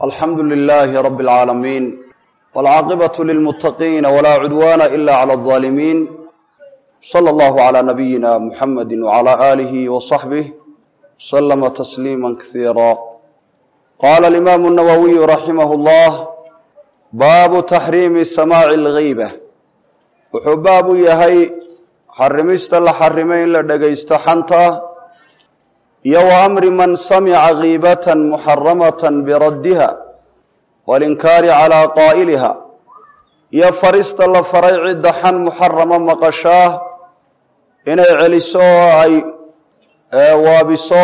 alxamdu lilaahi rabi اlcaalamiin wاlcaaqibatu lilmuttaqiina walaa cudwaana ila clى اlظaalimiin slى اllahu clى nabiyina muxamadi wclى aalihi wصaxbih slama tasliima kasiira qaala alimaamu اnawowiyu raximah اllah baabu taxriimi samaaci اlgeyba wuxuu baab u yahay xarimista la xarimay in la dhegaysto xanta iyo wa amri man samica kiibatan muxaramatan biraddiha walinkaari calaa qaa'iliha iyo farista la faray cidda xan muxarama maqashaa inay celiso oo ay waabiso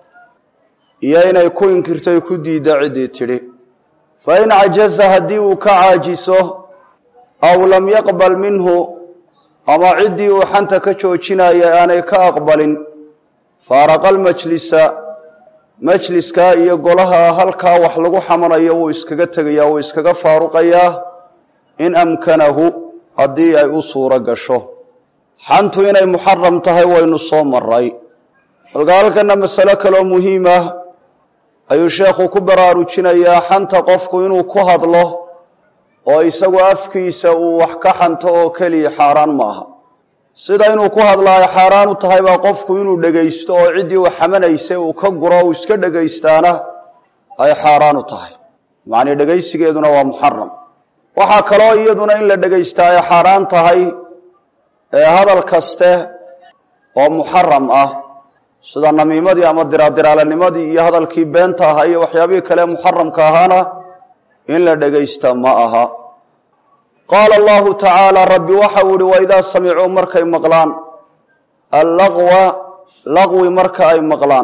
iyo inay ku inkirto ku diidda ciddii tidhi fa in cajaza haddii uu ka caajiso aw lam yaqbal minhu ama ciddii uu xanta ka joojinaya aanay ka aqbalin faaraqa almajlisa majliska iyo golaha halkaa wax lagu xamanayo wuu iskaga tegayaa wuu iskaga faaruqayaa in amkanahu haddii ay u suuro gasho xantu inay muxaram tahay waynu soo maray halka halkana masalo kaloo muhiim ah ayuu sheekhu ku baraarujinayaa xanta qofku inuu ku hadlo oo isagu afkiisa uu wax ka xanto oo keliya xaaraan ma aha sida inuu ku hadlaayo xaaraan u tahay baa qofku inuu dhegaysto oo ciddii uu xamanaysay uu ka guro uu iska dhegaystaana ay xaaraan u tahay macnii dhegaysigeeduna waa muxaram waxaa kaloo iyaduna in la dhegaystaa ay xaaraan tahay ee hadal kaste oo muxaram ah sida namiimadii ama diraadiraallanimadii iyo hadalkii beenta ahaa iyo waxyaabihii kale muxaramka ahaana in la dhegaysta ma aha qaala allahu tacaala rabbi waxa uu ihi waidaa samicuu markay maqlaan allaqwa laqwi marka ay maqlaan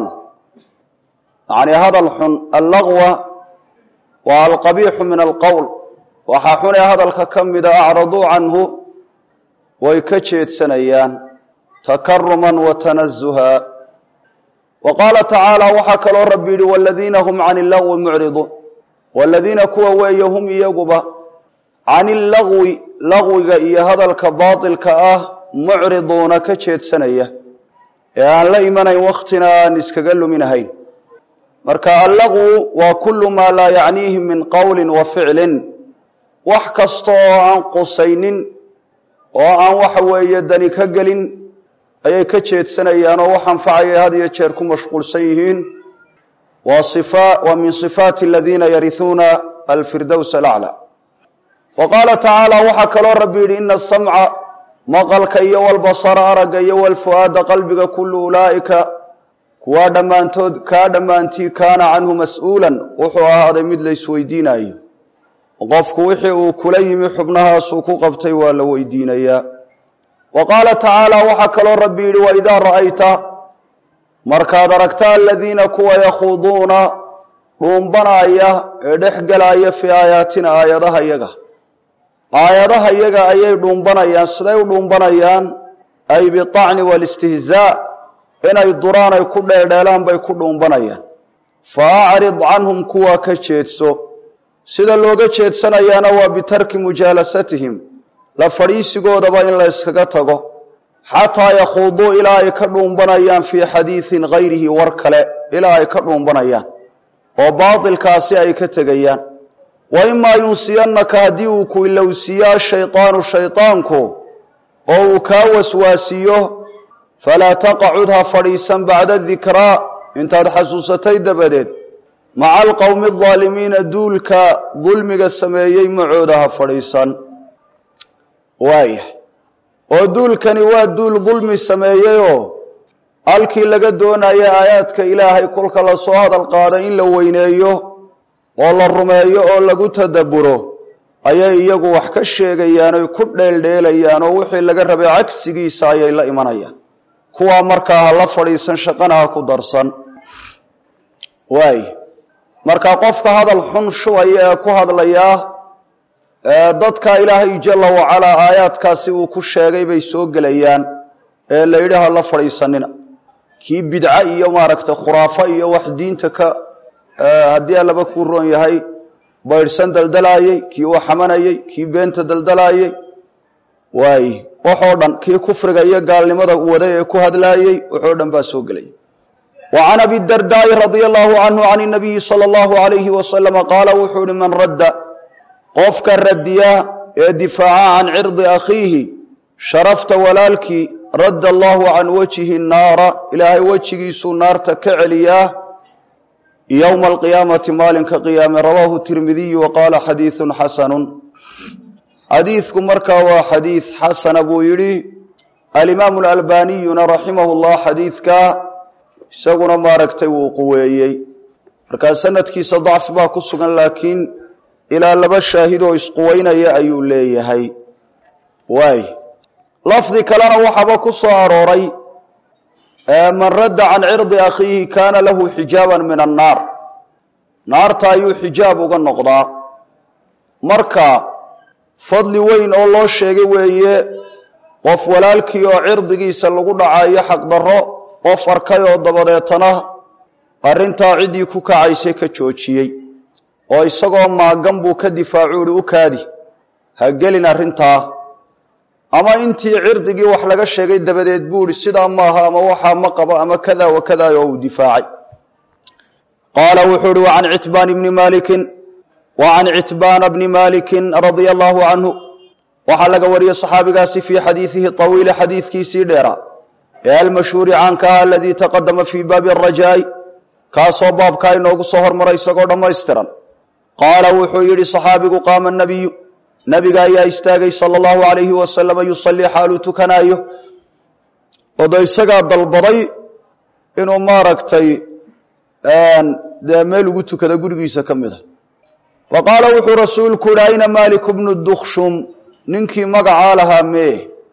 yacnii hadal xun allaqwa waa alqabiixu min alqowl waxaa xunee hadalka ka mida acraduu canhu way ka jeedsanayaan takaruman wa tanazuha wa qaala tacaala waxaa kaloo rabbi yidhi waladiina hum cani illaqwi mucriduun waladiina kuwa weeye hum iyaguba can illaqwi laqwiga iyo hadalka baatilka ah mucriduuna ka jeedsanaya ee aan la imanayn wakhtina aan iskaga luminahayn marka allaqwu waa kullu maa laa yacniihi min qowlin wa ficlin wax kasta oo aan qusaynin oo aan waxa weeye dani ka gelin ayay ka jeedsanayaan oo wax anfacaya had iyo jeer ku mashquulsan yihiin waa min sifaati aladiina yarihuuna alfirdows alaclى wa qaala tacaala waxaa kaloo rabbi yidhi ina asamca maqalka iyo walbasara aragga iyo walfu'aada qalbiga kullu ulaa'ika kuwaa dhammaantood kaa dhammaantii kaana canhu mas-uulan wuxuu ahaaday mid la isweydiinayo qofku wixii uu kula yimi xubnahaasuu ku qabtay waa la weydiinayaa wa qaala tacaala waxaa kaloo rabbi yidhi waidaa ra'ayta markaad aragta aladiina kuwa yakhuuduuna dhuumbanaya ee dhex gelaya fii aayaatina aayadaha yaga aayadaha yaga ayay dhuumbanayaan siday u dhuumbanayaan ay biacni waalistihzaa inay duraan ay ku dheeldheelaan bay ku dhuumbanayaan fa acrid canhum kuwa ka jeedso sida looga jeedsanayaana waa bitarki mujaalasatihim la fadhiisigoodaba in la yskaga tago xataa yakhuuduu ilaa ay ka dhuumbanayaan fii xadiidin hayrihi war kale ilaa ay ka dhuumbanayaan oo baatilkaasi ay ka tegayaan wa imaa yunsiyannaka haddii uu ku ilowsiiyo ashaydaanu shaydaanku oo uu kaa waswaasiyo falaa taqacud ha fadhiisan bacda dikraa intaad xasuusatay dabadeed maca alqowmi aldaalimiina duulka dulmiga sameeyey macooda ha fadhiisan waayahay oo duulkani waa duul dulmi sameeyeyoo halkii laga doonaya aayaadka ilaahay kolka lasoo hadal qaaday in la weyneeyo oo la rumeeyo oo lagu tadabburo ayay iyagu wax ka sheegayaan oy ku dheeldheelayaan oo wixii laga rabay cagsigiisa ayay la imanayaan kuwaa markaa ha la fadhiisan shaqana ha ku darsan waay marka qofka hadal xun shubaya ee ku hadlayaa dadka ilaahay jalla wacalaa aayaadkaasi uu ku sheegay bay soo gelayaan ee la yidhi ha la fadhiisanina kii bidca iyo maaragtay khuraafo iyo wax diinta ka haddii allaba kuu roon yahay baydhsan daldalaayey kii uu xamanayey kii beenta daldalaayey waay waxoo dhan kii kufriga iyo gaalnimada waday ee ku hadlaayey waxoo dhan baa soo gelaya wa can abi dardaa'i radia allahu canhu can inabiyi sala allahu alayhi wasalama qaala wuxuu ihi man radda qofka radiya ee difaaca can cirdi akhiihi sharafta walaalkii radda allahu can wajhi naara ilaahay wejigiisuu naarta ka celiyaa yowma alqiyaamati maalinka qiyaame rawaahu tirmidiyu wa qaala xadiidun xasanun xadiidku markaa waa xadiid xasana buu yidhi alimaamu alalbaniyuna raximahu llah xadiidka isaguna maaragtay wuu quweeyey markaa sanadkiisa dacfi baa ku sugan laakiin ilaa laba shaahid oo isquweynaya ayuu leeyahay waay lafdi kalena waxaaba ku soo arooray man radda can cirdi akhiihi kaana lahu xijaaban min annaar naarta ayuu xijaab uga noqdaa marka fadli weyn oo loo sheegay weeye qof walaalkii oo cirdigiisa lagu dhacayo xaqdarro qof arkay oo dabadeetana arrintaa ciddii ku kacaysay ka joojiyey oo isagoo maagan buu ka difaacu uhi u kaadi ha gelin arrintaa ama intii cirdigii wax laga sheegay dabadeed buu ihi sidaa maaha ama waxaa ma qabo ama kada wa kada oo uu difaacay qaala wuxuu ihi wacan citbaan bni maalikin wacan citbaana bni maalikin radia allahu canhu waxaa laga wariyey saxaabigaasi fii xadiidihi طawiili xadiidkiisii dheera ee almashhuuri caanka ah aladii taqadama fii baabi arajaai kaasoo baabkaa inoogu soo hormaray isagoo dhammaystiran qaala wuxuu yidhi saxaabigu qaama nabiyu nabiga ayaa istaagay sala allahu alayhi wasalama yusallii xaaluu tukanaayo odo isagaa dalbaday inuu maaragtay dee meel ugu tukada gurigiisa ka mida fa qaala wuxuu rasuulku yihi ayna maaliku bnu dukshum ninkii magacaa lahaa mee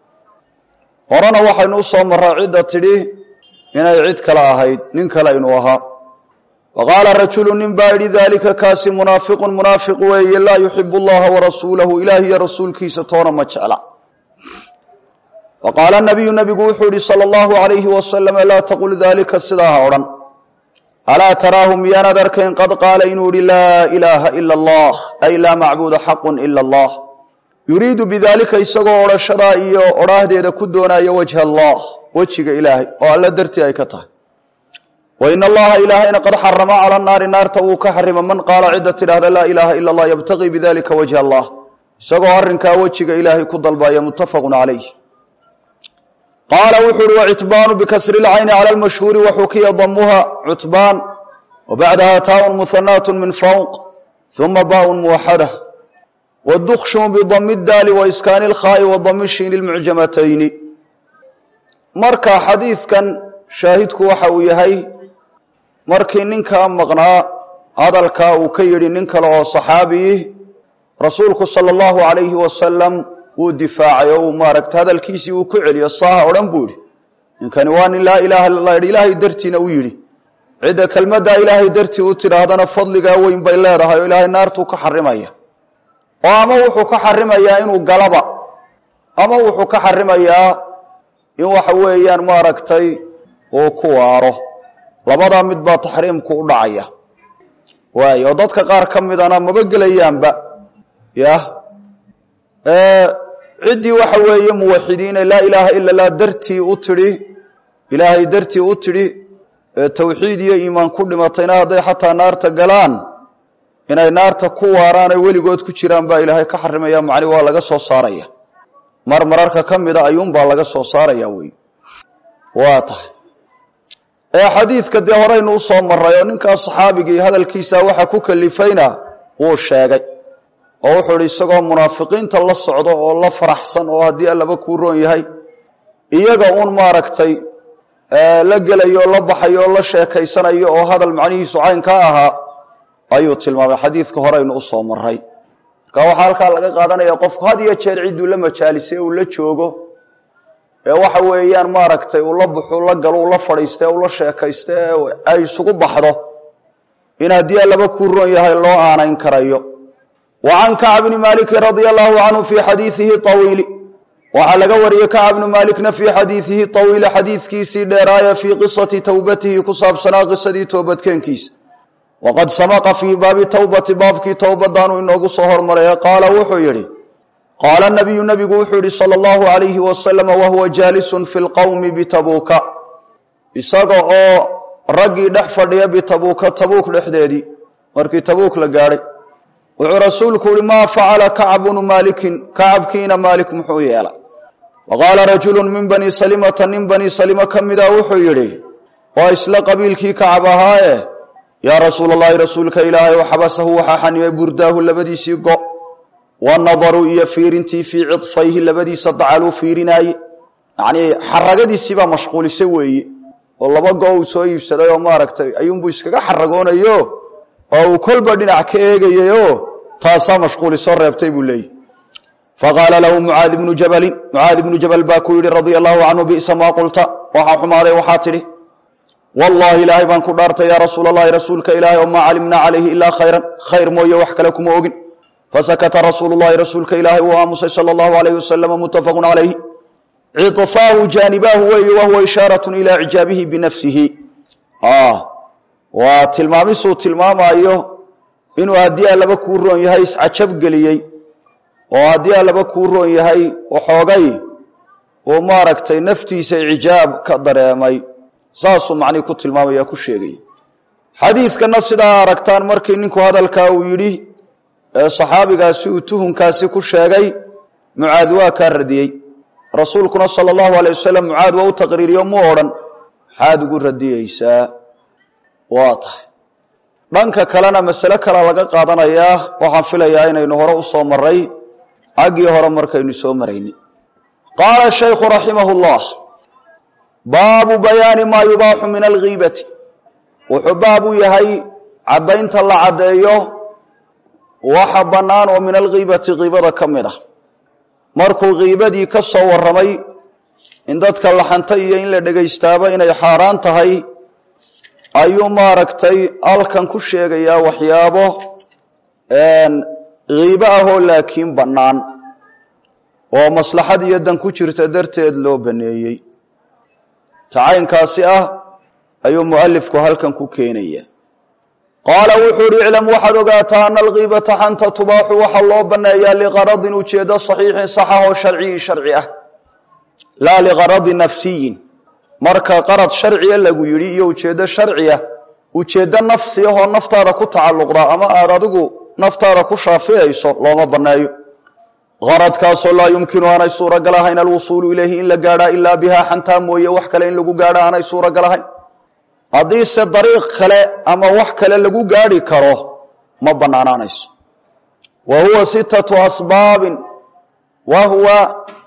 horena waxaynu u soo maraa cidda tidhi inay cid kale ahayd nin kale aynu ahaa wa qaala rajulu nin baa yidhi daalika kaasi munaafiqun munaafiq weeye laa yuxibu allaha warasuulahu ilaah iyo rasuulkiisa toona ma jecla wa qaala nabiyu nabigu wuxuu yihi sala allahu alayhi wasalama laa taqul daalika sidaa ha odhan alaa taraahu miyaanaad arkayn qad qaala inuu yihi laa ilaaha ila allah ay laa macbuuda xaqun ila allah yuriidu bidaalika isagoo odhashadaa iyo odhaahdeeda ku doonaya wajha allah wejiga ilaahay oo alla dartii ay ka tahay wa in allaha ilaahayna qad xarama cala naari naarta wuu ka xarima man qaala cidda tidhaahda laa ilaaha ila allah yabtaqii bidalika wajha allah isagoo arrinkaa wejiga ilaahay ku dalbaya muttafaqun calayh qaala wuxuu uhi wacitbaanu bikasri lcayni cala lmashhuuri waxukiya damuha cutbaan wa bacdaha taaun muhanaat min fawq uma baaun muwaxada wdukshumu bidami daali wa iskaani lkhaa'i wa dami shiini lmucjamatayni marka xadiidkan shaahidku waxa uu yahay markii ninkaa maqnaa hadalkaa uu ka yidhi nin kale oo saxaabiyi rasuulku sala allahu alayhi wasalam wuu difaacay oo uu maaragta hadalkiisii uu ku celiyo saaha odhan buu yidhi ninkani waa nin laa ilaha illa allah yidhi ilaahay dartiina u yidhi cidda kelmaddaa ilaahay dartii u tidhaahdana fadligaa weyn bay leedahay oo ilaahay naartuu ka xarimaya oo ama wuxuu ka xarimayaa inuu galaba ama wuxuu ka xarimayaa in waxa weeyaan maaragtay uu ku waaro labadaa mid baa taxriimku u dhacaya waay oo dadka qaar ka midana maba gelayaanba yah ciddii waxa weeye muwaxidiine laa ilaaha ila lah dartii u tidhi ilaahay dartii u tidhi ee tawxiid iyo iimaan ku dhimatayna hadday xataa naarta galaan inay naarta ku waaraan ay weligood ku jiraan baa ilaahay ka xarimaya macni waa laga soo saaraya mar mararka ka mida ayuunbaa laga soo saaraya wey waa tahay ee xadiidka dee horeynu u soo maray oo ninkaas saxaabigii hadalkiisa waxa ku kalifayna wuu sheegay oo wuxuu ihi isagoo munaafiqiinta la socdo oo la faraxsan oo haddii allaba kuu roon yahay iyaga uun maaragtay la gelayo oo la baxayo oo la sheekaysanayo oo hadal macnihiisu caynka ahaa ayuu tilmaamay xadiidka horeynu u soo maray marka waxaa halkaa laga qaadanaya qofku had iyo jeer cidduu la majaalisay uu la joogo ee waxa weeyaan maaragtay uu la buxu la galo uu la fadhiista uu la sheekaysta ee ay isugu baxdo in haddii allaba kuu roon yahay loo aanayn karayo wa can kacb bni maaliki radia allahu canhu fii xadiidihi awiili waxaa laga wariyey kacb bnu maalikna fii xadiidihi awiili xadiidkiisii dheeraaya fii qisati towbatihi ku saabsanaa qisadii toobadkeenkiisa waqad samaqa fii baabi towbati baabkii towbadaanu inoogu soo hormaray qaala wuxuu yidhi qaala nabiyu nabigu wuxuu yihi sala allahu alayhi wasalama wahuwa jaalisun fi lqowmi bitabuuka isaga oo raggii dhex fadhiya bitabuuka tabuuk dhexdeedii markii tabuuk la gaadhay wuxuu rasuulku uhi maa facala kacb bnu maalikin kacabkiina maalik muxuu yeela wa qaala rajulu min bani salimata nin bani salima ka mida wuxuu yidhi waa isla qabiilkii kacab ahaaye yaa rasuul allahi rasuulka ilaahay oo xabasahu waxaa xanimay burdaahu labadiisii go wanadaru iyo fiirintii fii cidfayhi labadiisa dacaluu fiirinaaye yacnii xaragadiisiibaa mashquulisay weeye oo laba go uu soo iibsaday oo maaragtay ayuunbuu iskaga xaragoonayo oo uu kolba dhinac ka eegayayoo taasaa mashquulisoo reebtay buu leeyahy faqaala lahu mucaad ibnu jabalin mucaad ibnu jabal baa ku yidhi radia allahu canhu bisa maa qulta waxaa xumaaday waxaa tidhi wallaahi ilaahay baan ku dhaartay yaa rasuul allahi rasuulka ilaahay oo maa calimnaa calayhi ilaa khayran khayr mooye wax kale kuma ogin fasakata rasuulu llahi rasuulka ilaahay uu aamusay sala allahu alayhi wasalama muttafaqun calayhi ciطfaahu jaanibaahu weeye wahuwa ishaaratun ilaa icjaabihi binafsihi waa tilmaamisuu tilmaamaayo inuu haddii allaba kuu roon yahay iscajab geliyey oo haddii allaba kuu roon yahay waxoogay uu maaragtay naftiisa icjaab ka dareemay saasuu macnihi ku tilmaamaya ku sheegaya xadiidkana sidaa aragtaan markii ninku hadalkaa uu yidhi ee saxaabigaasi uu tuhunkaasi ku sheegay mucaad waa kaa radiyey rasuulkuna sala allahu alay wasalam mucaad waa u taqriiriyo mu odhan maxaad ugu radiyeysaa waa tahay dhanka kalena masale kale laga qaadanayaa waxaan filayaa inaynu hore u soo maray xaggii hore markaynu soo marayni qaala shaykhu raximah llah baabu bayaani maa yubaaxu min alghiibati wuxuu baab u yahay caddaynta la caddeeyo waxa bannaan oo min alghiibati kiibada ka mid ah markuu kiibadii ka soo warramay in dadka laxanta iyo in la dhegaystaaba inay xaaraan tahay ayuu maaragtay halkan ku sheegayaa waxyaabo kiibo ahoo laakiin bannaan oo maslaxad iyo dan ku jirta darteed loo baneeyey tacaynkaasi ah ayuu mualifku halkan ku keenaya qaala wuxuu uhi iclam waxaad ogaataa ana alkiibata xanta tubaaxu waxaa loo banneeyaa liqaradin ujeedo saxiixin saxa oo sharciyin sharci ah laa liqaradi nafsiyin marka qarad sharciya lagu yidhi iyo ujeeddo sharciya ujeeddo nafsi ahoo naftaada ku tacalluqda ama aad adigu naftaada ku shaaficayso looma banneeyo qaradkaasoo laa yumkinu aanay suuragal ahayn alwusuulu ilayhi in la gaadhaa ilaa bihaa xantaa mooye wax kale in lagu gaadha aanay suuragal ahayn haddiise dariiq kale ama wax kale lagu gaadhi karo ma bannaanaanayso wa huwa sittatu asbaabin wa huwa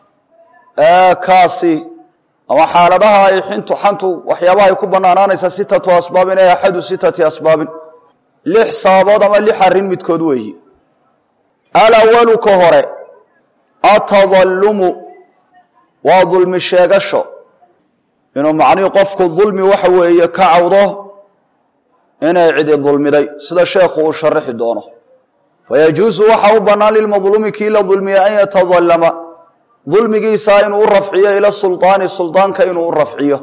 kaasi ama xaaladaha ay xintu xantu waxyaabaha ay ku bannaanaanaysa sittatu asbaabin ee axadu sittati asbaabin lix sababood ama lix arrin midkood weeyi alawalu ka hore atadallumu waa dulmi sheegasho inuu macnihii qofku dulmi waxa weeye ka cawdo inay cidi dulmiday sida sheekhu uu sharaxi doono fayajuusu waxa u bannaan lilmadluumi kii la dulmiyey an yatadallama dulmigiisa inuu u rafciyo ila sulطaani sulطaanka inuu u rafciyo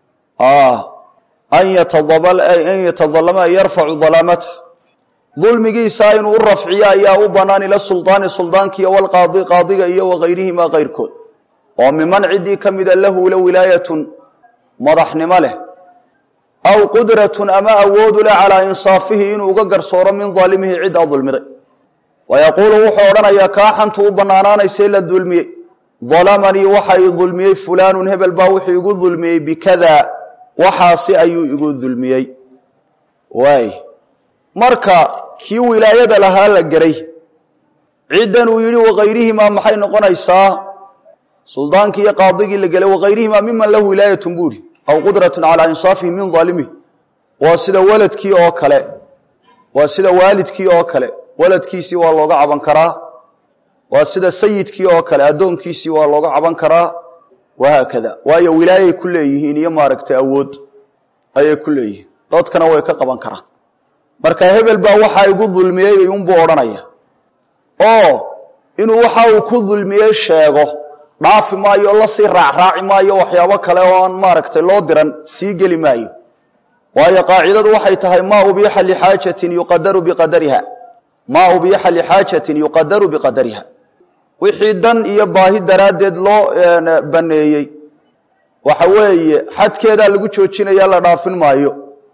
an yatadalama an yarfacu dalaamata dulmigiisa inuu u rafciyo ayaa u bannaan ila sulطaani suldaankiiyo walqaadi qaadiga iyo wagayrihima kayrkood oo miman ciddii ka mida lahu la wilaayatun madaxnimo leh aw qudratun ama awoodu leh calaa insaafihi inuu uga garsooro min daalimihi ciddaa dulmiday wa yaquulu wuxuu odhanayaa kaa xantu u bannaanaanaysee la dulmiyey dalamanii waxa i dulmiyey fulaanun hebel baa wuxuu igu dulmiyey bikada waxaasi ayuu igu dulmiyey waay marka kii wilaayada lahaa la geray ciddan uu yidhi wakayrihimaa maxay noqonaysaa suldaankii iyo qaadigii la gelay wakayrihimaa miman lahu wilaayatun buuri aw qudratun calaa insaafihi min daalimihi waa sida waladkii oo kale waa sida waalidkii oo kale waladkiisii waa looga caban karaa waa sida sayidkii oo kale addoonkiisii waa looga caban karaa wahaakada waayo wilaayay ku leeyihiin iyo maaragtay awood ayay ku leeyihiin dadkana way ka qaban karaan marka hebel baa waxaa igu dulmiyey iyunbuu odhanaya oo inuu waxa uu ku dulmiyey sheego dhaafi maayo la sii raacraaci maayo waxyaabo kale oo aan maaragtay loo diran sii geli maayo waayo qaacidadu waxay tahay maa ubiixa lixaajatin yuqadaru biqadariha maa ubiixa lixaajatin yuqadaru biqadariha wixii dan iyo baahi daraaddeed loo baneeyey waxa weeye xadkeedaa lagu joojinaya la dhaafin maayo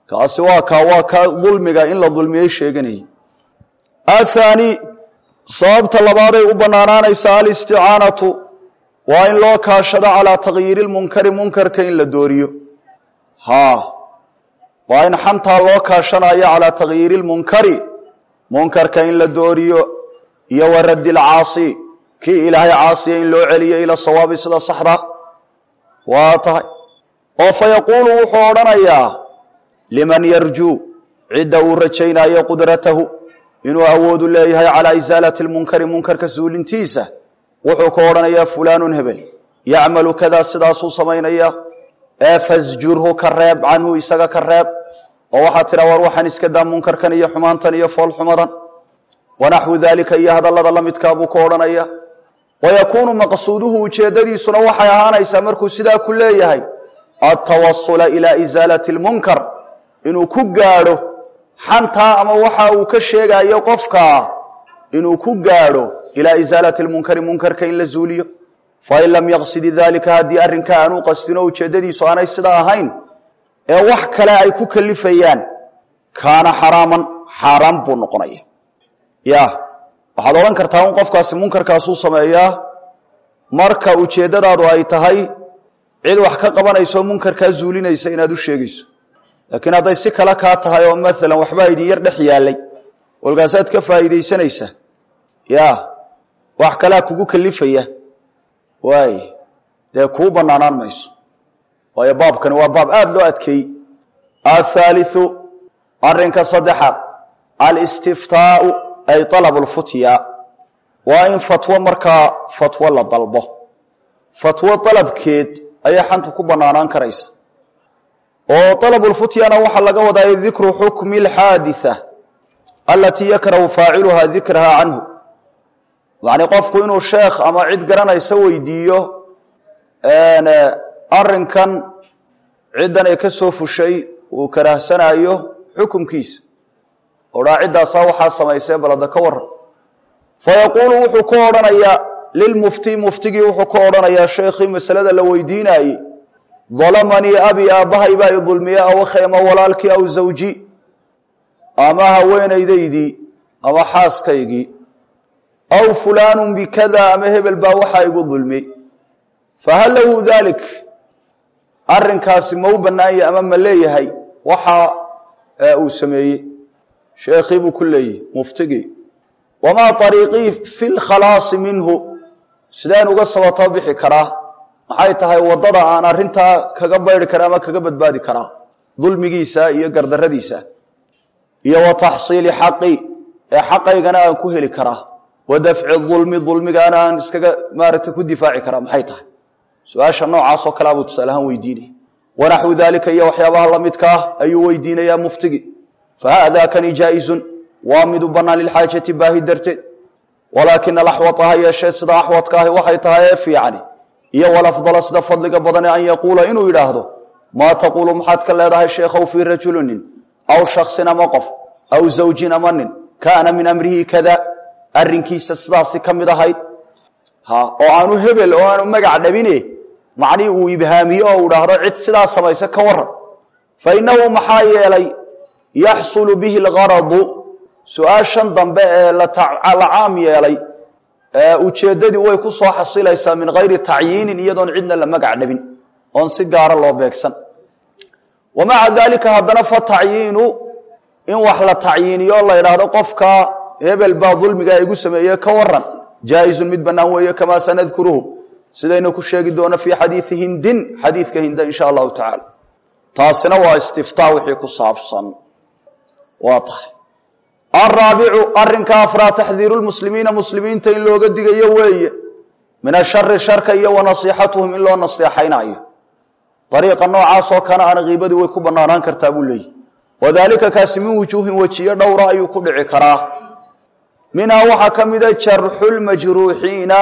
kaasi waa kaa waa ka dulmiga in la dulmiyey sheeganayay athaani sababta labaaday u bannaanaanaysa alisticaanatu waa in loo kaashado calaa takyiiri lmunkari munkarka in la dooriyo haa waa in xantaa loo kaashanayo calaa takyiiri lmunkari munkarka in la dooriyo iyo wa raddi lcaasi kii ilaahay caasiya in loo celiyo ila sawaabi sida saxda waa tahay oo fa yaquulu wuxuu odhanayaa liman yarjuu cidda uu rajaynayo qudratahu inuu awoodu leeyahay calaa isaalati lmunkari munkarka suulintiisa wuxuu ka odhanayaa fulaanun hebel yacmalu kadaa sidaasuu samaynaya ee fasjurhu ka reeb canhu isaga ka reeb oo waxaa tidha war waxaan iska daa munkarkan iyo xumaantan iyo foolxumadan wanaxwu daalika iyo hadallada la midkaa buu ka odhanaya wayakuunu maqsuuduhu ujeeddadiisuna waxay ahaanaysaa markuu sidaa ku leeyahay altawasula ilaa isaalati lmunkar inuu ku gaadho xantaa ama waxa uu ka sheegayo qofkaa inuu ku gaadho ilaa isaalati lmunkari munkarka in la zuuliyo fain lam yaqsidi daalika haddii arrinkaa aanuu qasdino ujeeddadiisu aanay sidaa ahayn ee wax kale ay ku kalifayaan kaana xaraaman xaaraan buu noqonaya ya waxaad odhan kartaa un qofkaasi munkarkaasuu sameeyaa marka ujeeddadaadu ay tahay cid wax ka qabanayso munkarkaa zuulinaysa inaad u sheegayso laakiin hadday si kale kaa tahay oo maalan waxbaa idin yar dhex yaallay walkaasaad ka faa'iidaysanaysaa ya wax kalea kugu kalifaya waay dee kuu bannaanaan mayso waayo baabkani waa baab aada loo adkeeyey athaaliu arrinka saddexaad alistiftaau ay alabu lfutya waa in fatwo markaa fatwo la dalbo fatwo dalabkeed ayay xantu ku bannaanaan karaysa oo alabulfutyana waxaa laga wadaa dikru xukmi alxaaditha alatii yakrahu faaciluha dikraha canhu yacni qofku inuu sheekh ama cid garanaysa weydiiyo arrinkan ciddan ay ka soo fushay uu karahsanayo xukumkiisa odhaa ciddaasaa waxaa samaysee balada ka waran fayaquulu wuxuu ka odhanayaa lilmufti muftigii wuxuu ka odhanayaa sheekhii masalada la weydiinaayey dalamanii abi aabbahay baa i dulmiye aw akhi ama walaalkii aw zawji ama haweenaydaydii ama xaaskaygii aw fulaanun bikada ama hebel baa waxaa igu dulmiyey fahal lahu dalik arrinkaasi ma u bannaanya ama ma leeyahay waxa uu sameeyey sheekhii buu ku leeyahy muftigii wamaa ariiqii fi lkhalaasi minhu sideen uga sabatoo bixi karaa maxay tahay waddada aan arrintaa kaga bayri kara ama kaga badbaadi karaa dulmigiisa iyo gardaradiisa iyo wa taxsiili xaqi ee xaqaygana aan ku heli karaa wa dafci dulmi dulmigaana aan iskaga maaragtay ku difaaci karaa maxay tahay su-aasha noocaasoo kalea buu tusaalahaan weydiinaya wanaxwu daalika iyo waxyaabaha la midka ah ayuu weydiinayaa muftigi fahaada kani jaa-izun waa mid u bannaan lilxaajati baahi darteed walaakina alaxwata ha yeeshee sida axwadka ahi waxay tahay ee fiicani iyo walafdala sida fadliga badane an yaquula inuu yidhaahdo maa taquulu maxaad ka leedahay sheekhow fii rajulinin aw shaksin ama qof aw zawjin ama nin kaana min amrihi kada arrinkiisa sidaasi ka mid ahayd ha oo aanu hebel oo aanu magac dhabine macnii uu ibhaamiyo oo u dhaahdo cid sidaa samaysa ka waran fa innahu maxaa yeelay yaxsulu bihi algaradu su-aashan dambe ee la caam yeelay ujeeddadii way ku soo xasilaysaa min hayri tacyiinin iyadoon cidna la magac dhabin oon si gaara loo beegsan wa maca daalika haddana fa tacyiinu in wax la tacyiiniyo la idhaahdo qofka hebel baa dulmigaa igu sameeye ka waran jaa-izun mid bannaan weeye kamaa sanadkuruhu sidaynu ku sheegi doono fii xadiidi hindin xadiidka hinda insha allahu tacaala taasina waa istiftaa wixii ku saabsan waa tahay alraabicu arrinka afraa taxdiiru lmuslimiina muslimiinta in looga digayo weeye min ashari sharka iyo wa nasiixatuhum in loo naseexaynayo ariiqa noocaasoo kana ana kiibadii way ku banaanaan kartaa buu leeyahy wadaalika kaasi min wujuuhin wejiyo dhowra ayuu ku dhici karaa minhaa waxaa ka mida jarxu lmajruuxiina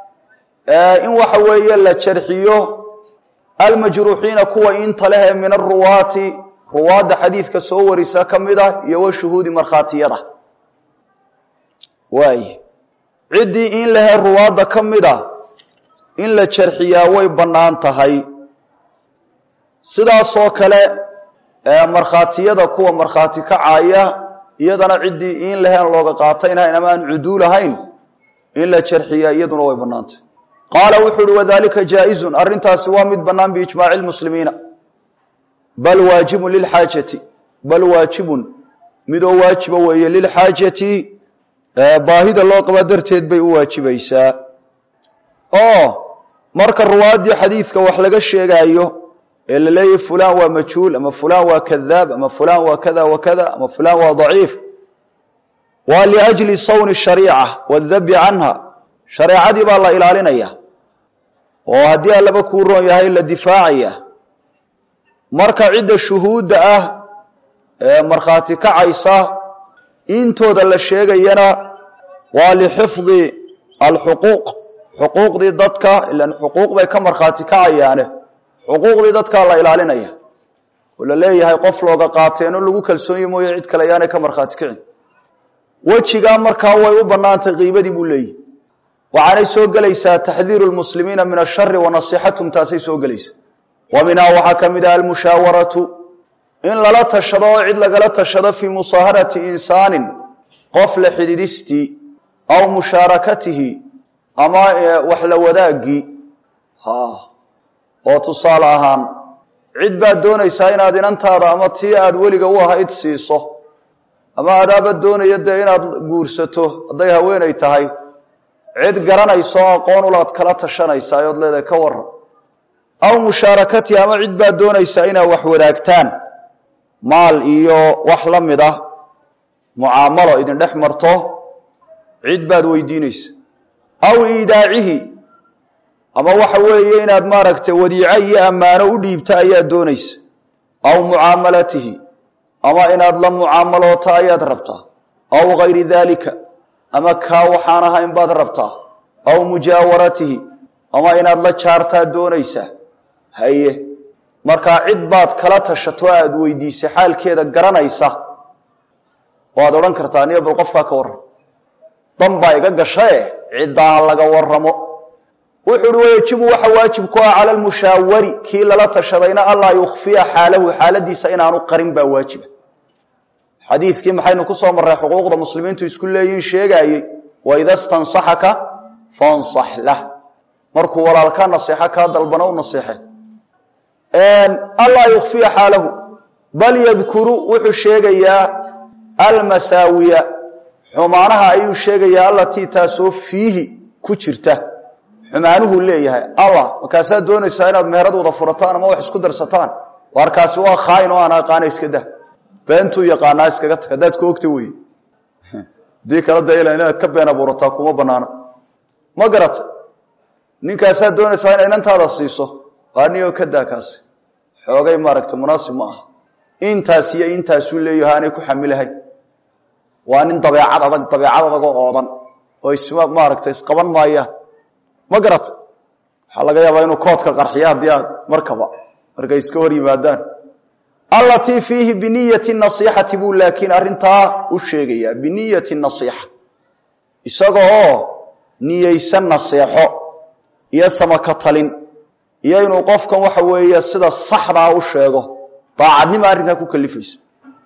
in waxa weeye la jarxiyo almajruuxiina kuwa inta leh ee min aruwaati ruwaadda xadiidka soo warisa ka mid ah iyo wa shuhuudi markhaatiyada waay ciddii in lehe ruwaadda ka mid a in la jarxiyaa way bannaan tahay sidaasoo kale markhaatiyada kuwa markhaati kacaya iyadana ciddii in laheen looga qaataynahayn ama aan cuduul ahayn in la jarxiya iyaduna way bannaantay qaala wuxuu uhi wadalika jaa-izun arrintaasi waa mid bannaan biijmaaci lmuslimiina bal waajibun lilxaajati bal waajibun midoo waajiba weeye lilxaajati baahida loo qaba darteed bay u waajibaysaa oo marka ruwaaddii xadiidka wax laga sheegaayo ee la leeyahy fulaan waa majhuul ama fulaan waa kadaab ama fulaan waa kada wa kada ama fulaan waa daciif waa liajli sawni shariica wadabi canha shareecadii baa la ilaalinaya oo haddii allaba kuu roon yahay la difaacaya marka cidda shuhuudda ah ee markhaati kacaysa intooda la sheegayana waa lixifdi alxuquuq xuquuqdii dadka ilan xuquuq bay ka markhaati kacayaane xuquuqdii dadkaa la ilaalinaya oo la leeyahay qof looga qaateeno lagu kalsoonye mooye cid kale ayaanay ka markhaati kicin wejigaa markaa way u bannaantay qiibadii buu leeyihi waxaanay soo gelaysaa taxdiiru lmuslimiina min ashari wa nasixatum taasay soo gelaysa wa minhaa waxaa ka mid ah almushaawaratu in lala tashado oo cid lagala tashado fii musaaharati insaanin qof la xididistii aw mushaarakatihi ama wax la wadaagii oo tusaale ahaan cid baad doonaysaa inaad inantaada ama tii aad weliga u ahayd siiso ama adaaba doonaya dee inaad guursato hadday haweenay tahay cid garanayso o aqoon ulaad kala tashanaysaa ood leedahay ka waran aw mushaarakatihi ama cid baad doonaysaa inaad wax wadaagtaan maal iyo wax la mid ah mucaamalo idin dhex marto cid baad weydiinaysa aw iidaacihi ama waxa weeye inaad maaragtay wadiico iyo ammaano u dhiibta ayaad doonaysa aw mucaamalatihi ama inaad la mucaamaloota ayaad rabtaa aw gayri daalika ama kaa waxaan ahayn baad rabtaa aw mujaawaratihi ama inaad la jaartaad doonaysaa haye markaa cid baad kala tashato aad weydiisay xaalkeeda garanaysa waad odhan kartaa niyo bal qofkaa ka warram dan baa iga gashae ciddaa laga waramo wuxuu uhi wayajibu waxa waajib ku ah cala lmushaawari kii lala tashadayna allaa yukhfiya xaalahu xaaladiisa inaanu qarin baa waajiba xadiidkii maxaynu ku soo marray xuquuqda muslimiintu isku leeyihin sheegaayey waida stansaxaka fansax lah markuu walaalka naseexo kaa dalbana u naseexe allaa yukhfiya xaalahu bal yadkuru wuxuu sheegayaa almasaawiya xumaanaha ayuu sheegayaa allatii taasoo fiihi ku jirta xumaanuhu leeyahay allah markaasaad doonaysaa inaad meherad wada furataan ama wax isku darsataan waarkaasi waa khaain oo aan aqaana iska dah beentuu yaqaanaa iskaga tag haddaad ku ogta wey hadii kala dayla inaad ka been abuurataa kuma banaana ma garata ninkaasaad doonaysaa inay inantaada siiso waa niyo ka daa kaasi xoogay maaragta munaasib ma aha intaas iyo intaasuu leeyaho aanay ku xamilahayn waa nin dabeecad adag dabeecad adagoo oodan oo isma maaragta isqaban maayaan ma garata waxaa laga yaabaa inuu koodka qarxiya haddii aad markaba markay iska hor yimaadaan allatii fiihi biniyati nasiixati buu laakiin arrintaa u sheegayaa biniyati nasiixa isaga oo niyeysan naseexo iyo samaka talin iyo inuu qofkan waxa weeye sida saxdaa u sheego daacadnima arrinkaa ku kalifayso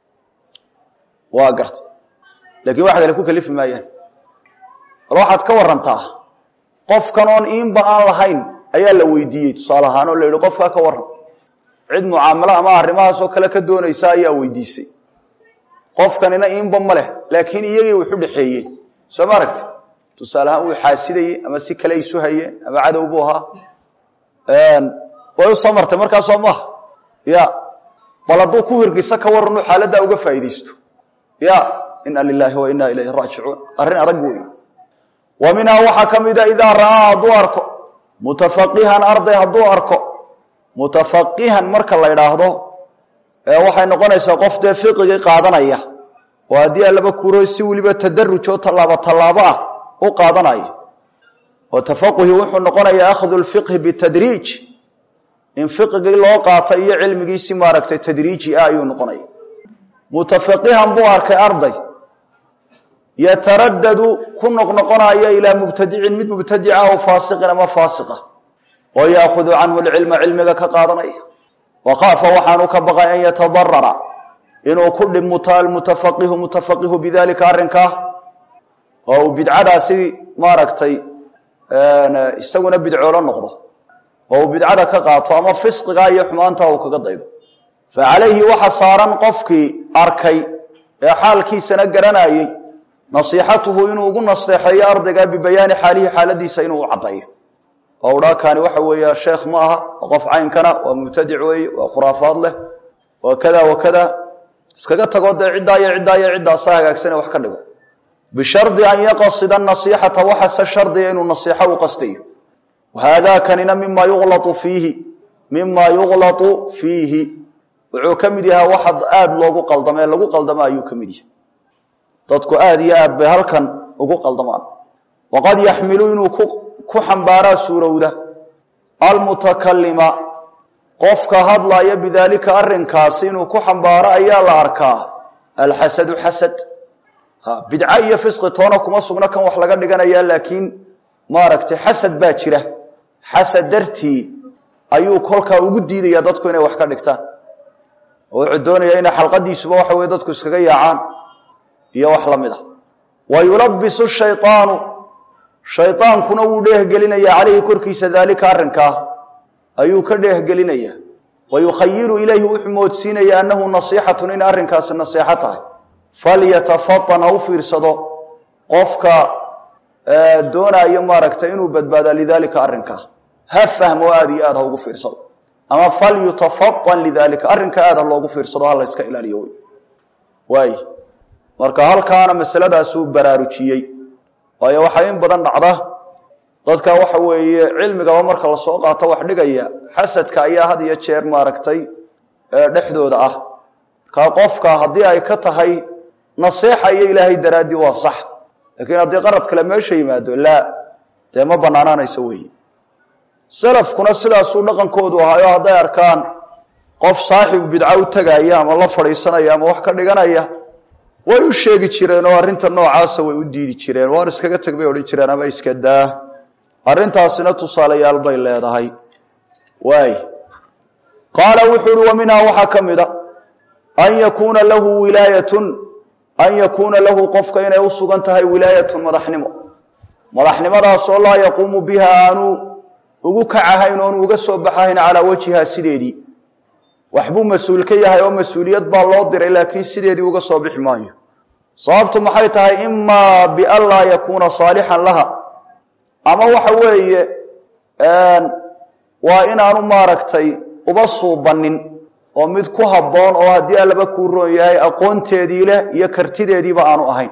waa garta lakiin wax kale ku kalifi maayaan bal waxaad ka warantaa qofkan oon iinba aan lahayn ayaa la weydiiyey tusaale ahaan oo la yihi qofkaa ka waran cid mucaamalo ama arrimahaasoo kale ka doonaysa ayaa weydiisay qofkanina iinba ma leh laakiin iyagii wuxu dhexeeyey soo ma aragti tusaale ahaan wuu xaasidayey ama si kale isu hayeen ama cadow buu ahaa way u soo martay markaasoo maaha ya bal hadduu ku hirgisa ka waranu xaaladdaa uga faa'iidaysto ya ina lilaahi wa inaa ilayhi raajicuun arrin adag wey wa minhaa waxaa ka mida idaa ra'aa hadduu arko mutafaqihan arday hadduu arko mutafaqihan marka la idhaahdo waxay noqonaysaa qof dee fiqigii qaadanaya oo haddii alaba kuro si weliba tadaruj oo tallaabo tallaabo ah u qaadanaya oo tafaquhi wuxuu noqonayaa akhdu lfiqhi bitadriij in fiqigii loo qaata iyo cilmigiisi maaragtay tadriiji ah ayuu noqonaya mutafaqihan buu arkay arday yataradadu ku noqnoqonaya ilaa mubtadicin mid mubtadica o faasiqin ama faasiqa oo yaahudu canhu lcilma cilmiga ka qaadanaya wakaafa waxaanu ka baqay an yatadarara inuu ku dhibmuto almutafaqihu mutafaqihu bidalika arrinkaa oo uu bidcadaasi maaragtay isaguna bidcoolo noqdo oo uu bidcada ka qaato ama fisqiga iyo xumaanta uu kaga daydo fa calayhi waxa saaran qofkii arkay ee xaalkiisana garanayey nasiixatuhu inuu ugu nasteexeeyo ardayga bibayaani xaalihi xaaladiisa inuu u caddayo oo udhaa kaani waxa weeye sheekh ma aha waa qof caynkana waa mubtadic weeye waa khuraafaad leh waa kada wa kada iskaga tago dee ciddaa iyo ciddaa iyo ciddaasa hagaagsane wax ka dhigo bishardi an yaqsida nasiixata waxase shardiga inuu nasiixo u qastayo wahaadaa kanina mima yuqlatu fiihi mima yuqlatu fiihi wuxuu ka mid yahaa waxa aada loogu qaldamo ee lagu qaldamo ayuu ka mid yahay dadku aada iyo aad bay halkan ugu qaldamaan waqad yaxmilu inuu ku xambaaraa suurowda almutakalima qofka hadlaya bidaalika arrinkaasi inuu ku xambaaro ayaa la arkaa alxasadu xasad bidco iyo fisqi toona kuma sugno kan wax laga dhiganaya laakiin maaragtay xasad baa jira xasad dartii ayuu kolkaa ugu diidaya dadku inay wax ka dhigtaan oo wuxuu doonaya inay xalqadiisuba waxa weye dadku iskaga yaacaan iyo wax la mid ah wa yulabisu shayطaanu shaydaankuna wuu dheehgelinaya calayhi korkiisa daalika arrinkaa ayuu ka dheehgelinaya wa yukhayilu ilayhi wuxuu moodsiinaya annahu nasiixatun in arrinkaasi nasiixo tahay falyatafatan ha u fiirsado qofka doonaayo maaragtay inuu badbaadaa lidaalika arrinkaa ha fahmo aada iyo aad ha ugu fiirsado ama falyutafaan lidaalika arrinka aad ha loogu fiirsado ha la yska ilaaliyo wy waay marka halkaana masaladaasuu baraarujiyey waayo waxaa in badan dhacda dadka waxa weeye cilmigaba marka lasoo qaato wax dhigaya xasadka ayaa had iyo jeer maaragtay dhexdooda ah markaa qofka haddii ay ka tahay naseexa iyo ilaahay daraaddii waa sax laakiin haddii qarad kale meesha yimaado laa dee ma banaanaanayso weeye salafkuna sidaasuu dhaqankoodu ahaayo hadday arkaan qof saaxibu bidco u tegaya ama la fadhiisanaya ama wax ka dhiganaya way u sheegi jireen oo arrinta noocaasa way u diidi jireen waan iskaga teg bay odhan jireen ama iska daa arrintaasina tusaalayaal bay leedahay waay qaala wuxuu uhi wa minhaa waxaa ka mid a an yakuuna lahu wilaayatun an yakuuna lahu qofka inay u sugan tahay wilaayatun madaxnimo madaxnimadaasoo laa yaquumu biha aanu ugu kacahayn oonu uga soo baxahayn calaa wajhiha sideedii waxbuu mas-uul ka yahay oo mas-uuliyad baa loo diray laakiin sideedii uga soo bixi maayo sababtu maxay tahay imaa bian laa yakuuna saalixan laha ama waxa weeye waa inaanu maaragtay uba suubanin oo mid ku habboon oo haddii allaba kuu roon yahay aqoonteedii leh iyo kartideediiba aanu ahayn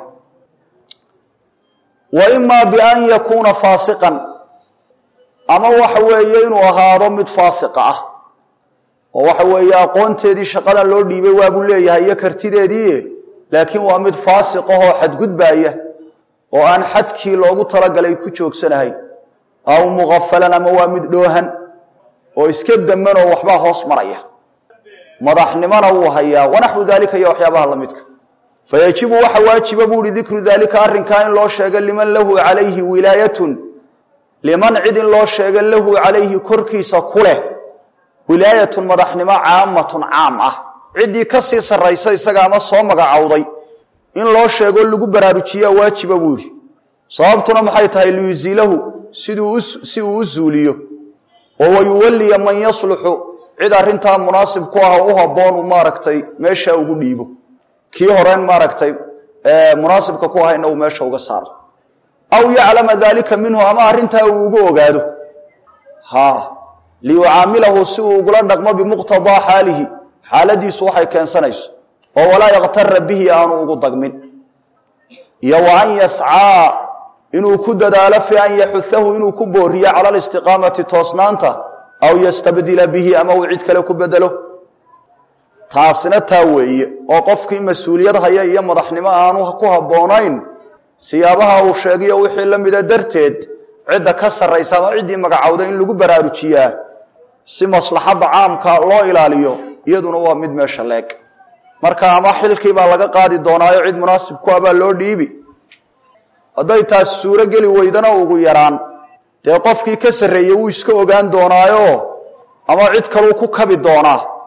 wa imaa bian yakuuna faasiqan ama waxa weeye inuu ahaado mid faasiqa ah oo waxa weeye aqoonteedii shaqadan loo dhiibay waabuu leeyahay iyo kartideedii laakiin waa mid faasiq ahoo xadgudbaaya oo aan xadkii loogu talagalay ku joogsanahayn aw muqafalan ama waa mid dhoohan oo iska daman oo waxbaa hoos maraya madaxnimona wuu hayaa wanaxwu daalika iyo waxyaabaha lamidka fayajibu waxa waajiba buu uhi dikru daalika arrinkaa in loo sheego liman lahu calayhi wilaayatun liman cid in loo sheego lahu calayhi korkiisa ku leh wilaayatun madaxnimo caamatun caam ah ciddii ka sii sarraysa isaga ama soo magacowday in loo sheego lagu baraarujiyaa waajiba buu yidhi sababtuna maxay tahay liyuziilahu siduu si uu u zuuliyo oo wayuwalliya man yasluxu cid arrintaa munaasib ku ah u habboon uu maaragtay meesha ugu dhiibo kii horeen maaragtay munaasibka ku ahayna uu meesha uga saaro aw yaclama daalika minhu ama arrintaa uu ugu ogaado ha liyucaamilahu si uu ugula dhaqmo bimuqtadaa xaalihi xaaladiisu waxay keensanayso oo walaa yaktara bihi aanu ugu dagmin iyo wa an yascaa inuu ku dadaalo fi an yaxuhahu inuu ku booriyo cala alistiqaamati toosnaanta aw yastabdila bihi ama uu cid kale ku bedelo taasina taa weeye oo qofkii mas-uuliyad haya iyo madaxnimo aanu ku habboonayn siyaabaha uu sheegayo wixii la mida darteed cidda ka sarraysa ama ciddii magacowda in lagu baraarujiyaa si maslaxadda caamka loo ilaaliyo iyaduna waa mid meesha leeg marka ama xilkii baa laga qaadi doonaayo cid munaasib ku abaa loo dhiibi hadday taas suuro geli weydana ugu yaraan dee qofkii ka sarreeyey wuu iska ogaan doonaayo ama cid kaluu ku kabi doonaa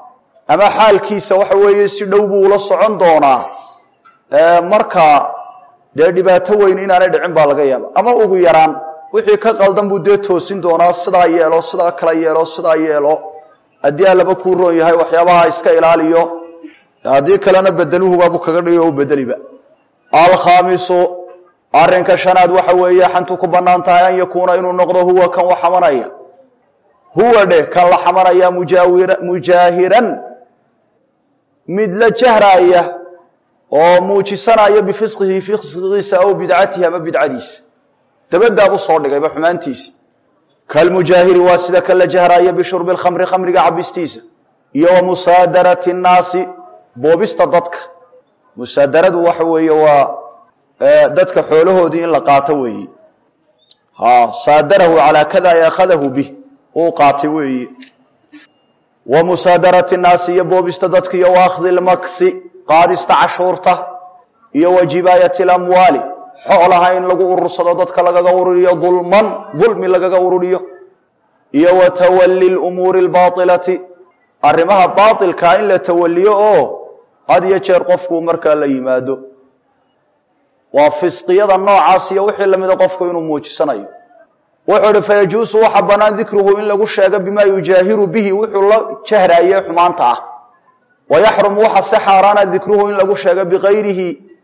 ama xaalkiisa waxa weeye si dhow buu ula socon doonaa marka dee dhibaato weyn inaanay dhicin baa laga yaaba ama ugu yaraan wixii ka qaldan buu dee toosin doonaa sidaa yeelo sidaa kala yeelo sidaa yeelo haddii allaba kuu roon yahay waxyaabaha iska ilaaliyo haddii kalena bedeluhubaabuu kaga dhigo u bedeliba alkhaamisu arinka shanaad waxa weeye xantu ku bannaan tahay an yakuuna inuu noqdo huwa kan wax xamanaya huwa dheh kan la xamanaya mujaahiran mid la jahraaya oo muujisanaya bifisqihi fisqigiisa aw bidcatihi ama bidcadiisa dabadaabuu soo dhigayba xumaantiisi kalmujaahiri waa sida kan la jahraaya bishurbi lkhamri khamriga cabistiisa iyo wa musaadarati nnaasi boobista dadka musaadaradu waxa weeye waa dadka xoolahoodii in la qaato weeye saadarahu calaa kada ay akhadahu bih uu qaatay weeye wa musaadarati nnaasi iyo boobista dadka iyo wa akhdi lmaksi qaadista cashuurta iyo wa jibaayati lamwaali xoolaha in lagu urursado dadka lagaga ururiyo dulman dulmi lagaga ururiyo iyo wa tawali lumuuri lbaailati arrimaha baailkaa in la tawaliyo oo had iyo jeer qofku markaa la yimaado waa fisqiyada noocaas iyo wixii lamida qofku inuu muujisanayo wuxuu ihi fayajuusu waxa bannaan dikruhu in lagu sheego bimaa yujaahiru bihi wuxuu la jahraye xumaanta ah wayaxrumu waxa se xaaraana dikruhu in lagu sheego bikayrihi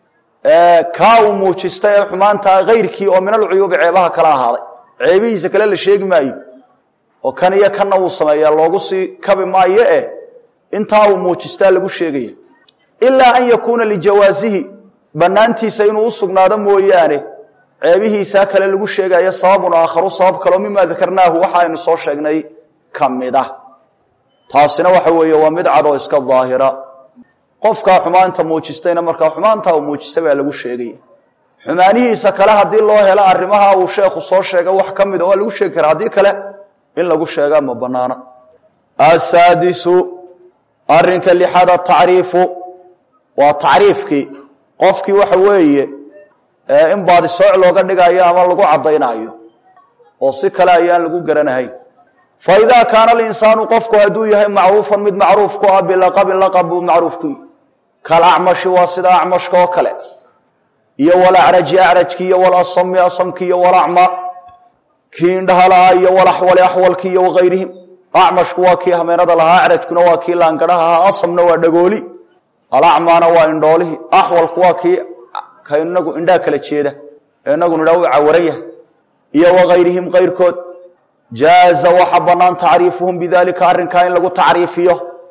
kaa uu muujista ee xumaantaa kayrkii oo min alcuyuubi ceebaha kala ahaaday ceebihiisa kale la sheegi maayo oo kan iyo kanna uu sameeya loogu sii kabi maayo eh intaa uu muujistaa lagu sheegaya ilaa an yakuuna lijawaasihi bannaantiisa inuu u sugnaado mooyaane ceebihiisaa kale lagu sheegayo sababun aakharu sabab kaleo mimaa dakarnaahu waxa aynu soo sheegnay ka mid ah taasina waxa weeye waa mid cad oo iska daahira qofkaa xumaanta muujistayna markaa xumaantaa uu muujistay baa lagu sheegaya xumaanihiisa kale haddii loo helo arrimaha uu sheekhu soo sheegay wax ka mida waa lagu sheegi karaa haddii kale in lagu sheegaa ma banaana asaadisu arinka lixaad atacriifu waa tacriifkii qofkii waxa weeye in baadisooc looga dhigayo ama lagu caddaynayo oo si kale ayaan lagu garanahayn fa idaa kaana alinsaanu qofku hadduu yahay macruufan mid macruuf ku ah bilaqabin laqab buu macruuf ku yihi kalacmashi waa sida acmashka oo kale iyo walacraji acrajki iyo walasami asamki iyo walacma kii indhaha lahaa iyo walaxwali axwalki iyo wakayrihim acmashku waa kii hameenada lahaa acrajkuna waa kii laangaraha ahaa asamna waa dhagooli alacmaana waa indhoolihii axwalku waa kii ka inagu indhaha kala jeeda ee inagu nidhaa u cawaran yahay iyo wakayrihim kayrkood jaaza waxa banaan tacriifuhum bidalika arrinkaa in lagu tacriifiyo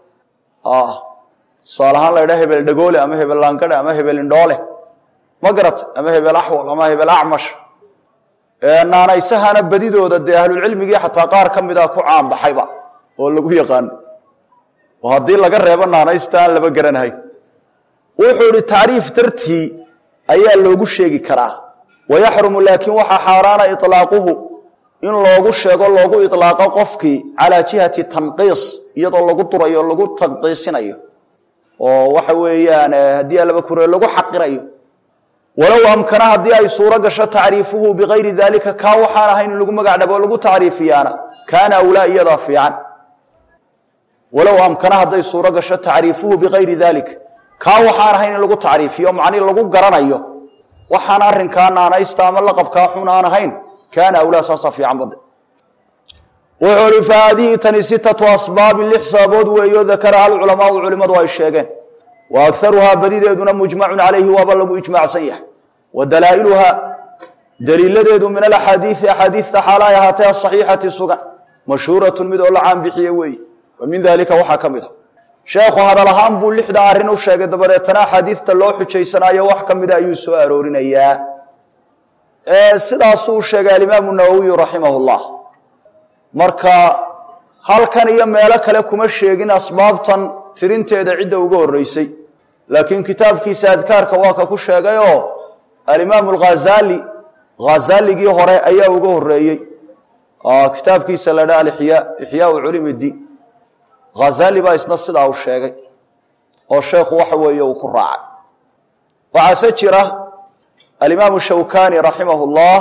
tusaale ahaan la ydhaa hebel dhagoole ama hebel laangare ama hebel indhoole ma garat ama hebel axwal ama hebel acmash naanaysahana badidooda dee ahlulcilmigii xataa qaar ka mida ku caanbaxayba oo lagu yaqaano oo haddii laga reebo naanaysta aan laba garanahay wuxuu ihi tacriif dartii ayaa loogu sheegi karaa wayaxrumu laakiin waxaa xaaraana ilaaquhu in loogu sheego loogu ilaaqo qofkii calaa jihati tanqiis iyadoo lagu durayo lagu tanqiisinayo oo waxa weeyaan haddii alaba kure lagu xaqirayo walow amkana haddii ay suuro gasho tacriifuhu bikayri dalika kaa waxaan ahayn in lagu magac dhabo lagu tacriifiyaana kaana awlaa iyadaa fiican walow amkana hadday suuro gasho tacriifuhu bikayri dalik kaa waxaan ahayn in lagu tacriifiyo macnii lagu garanayo waxaan arrinkaa naanaysta ama laqabkaa xun aan ahayn kaana awlaa saasaa fiican bade wuxuu hi fa haadihi tani sitatu asbaabin lix sababood weeyo dakaraha alculamaau culimmadu ay sheegeen wa agaruhaa badideeduna mujmacun calayhi waaba lagu ijmaacsan yahay wa dalaa'iluhaa daliiladeedu min alaxaadiii axaadiista xaala ay ahaatee asaxiixati sugan mashhuuratun mid oo la caan bixiye weeye wa min dalika waxaa ka mid a sheekhu hadal ahaan buu lixda arrin u sheegay dabadeetana axaadiista loo xujaysanaayo wax ka mida ayuu soo aroorinayaa sidaasuu sheegay alimaamu nawowiyu raximah llah marka halkan iyo meelo kale kuma sheegin asbaabtan tirinteeda cidda uga horeysay laakiin kitaabkiisa adkaarka waa ka ku sheegayoo alimaamu alghazali ghazaligii hore ayaa uga horeeyey kitaabkiisa la dha alixyaa ixyaau culum iddiin ghazali baa isna sidaa u sheegay oo sheekhu waxa weeye uu ku raacay waxaase jira alimaamu shawkani raximah llah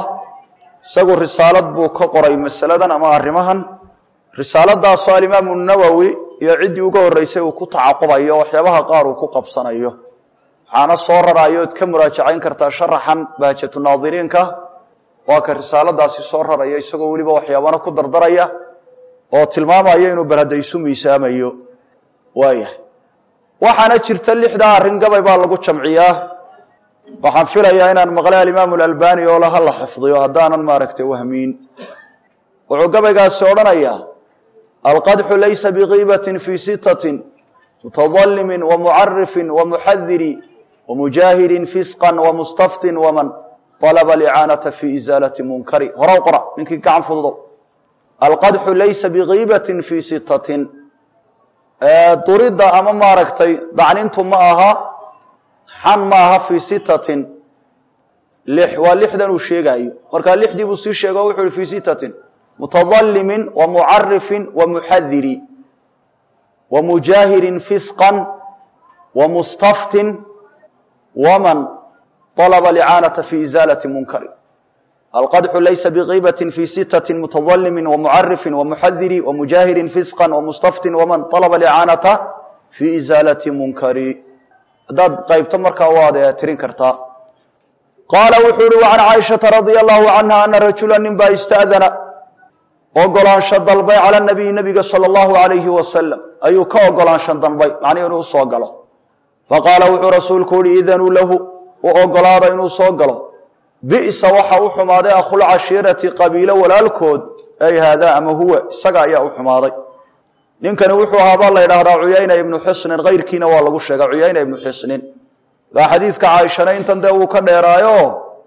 isagu risaalad buu ka qoray masaladan ama arrimahan risaaladaasoo alimaamu nawowi iyo ciddii uga horreysay uu ku tacaqubayo waxyaabaha qaar uu ku qabsanayo waxaana soo raraayo ood ka muraajacayn kartaa sharaxan bahjatu naadiriinka waa ka risaaladaasi soo raraya isagoo weliba waxyaabana ku dardaraya oo tilmaamaya inuu balhadda isu miisaamayo waayahay waxaana jirta lixdaa arrin gabay baa lagu jamciyaa waxaan filayaa inaan maqlay alimaamu alalbani oo laha la xifdiyo haddaanan maaragtay wahmiin wuxuu gabaygaasi odhanayaa alqadxu laysa bigiibatin fii sitatin mutadalimin wamucarifin wamuxadiri wamujaahidin fisqan wamustaftin waman alaba licaanata fi isaalati munkari horow qora ninkii gacan fududo alqadxu laysa bigiibatin fii sitatin duridda ama maaragtay dacnintu ma aha xan ma aha fii sitatin lix waa lixdan uu sheegaayo markaa lixdii buu sii sheego wuxu uhi fii sitatin mutadalimin wamucarifin wamuxadiri wamujaahirin fisqan wamustaftin waman alaba licaanata fi isaalati munkari alqadxu laysa bigiibatin fii sitatin mutadalimin wamucarifin wamuxadiri wamujaahirin fisqan wamustaftin waman alaba licaanata fii isaalati munkari haddaad qaybto markaa waad tirin kartaa qaala wuxuu uhi wacan caaishata radia allahu canha ana rajula nin baa ista'dana ogolaansho dalbay cala nabiyi nabiga sala allahu alayhi wasalam ayuu ka ogolaansho dalbay macnii inuu usoo galo faqaala wuxuu rasuulku uhi idanuu lahu u ogolaada inuu soo galo bi'sa waxa u xumaaday akhulcashiirati qabiilo walaalkood ay haadaa ama huwa isaga ayaa u xumaaday ninkani wuxuu ahaabaa la ydhaahdaa cuyayna ibnu xisnin kayrkiina waa lagu sheega cuyayna ibnu xisnin waa xadiidka caaishana intan dee uu ka dheeraayo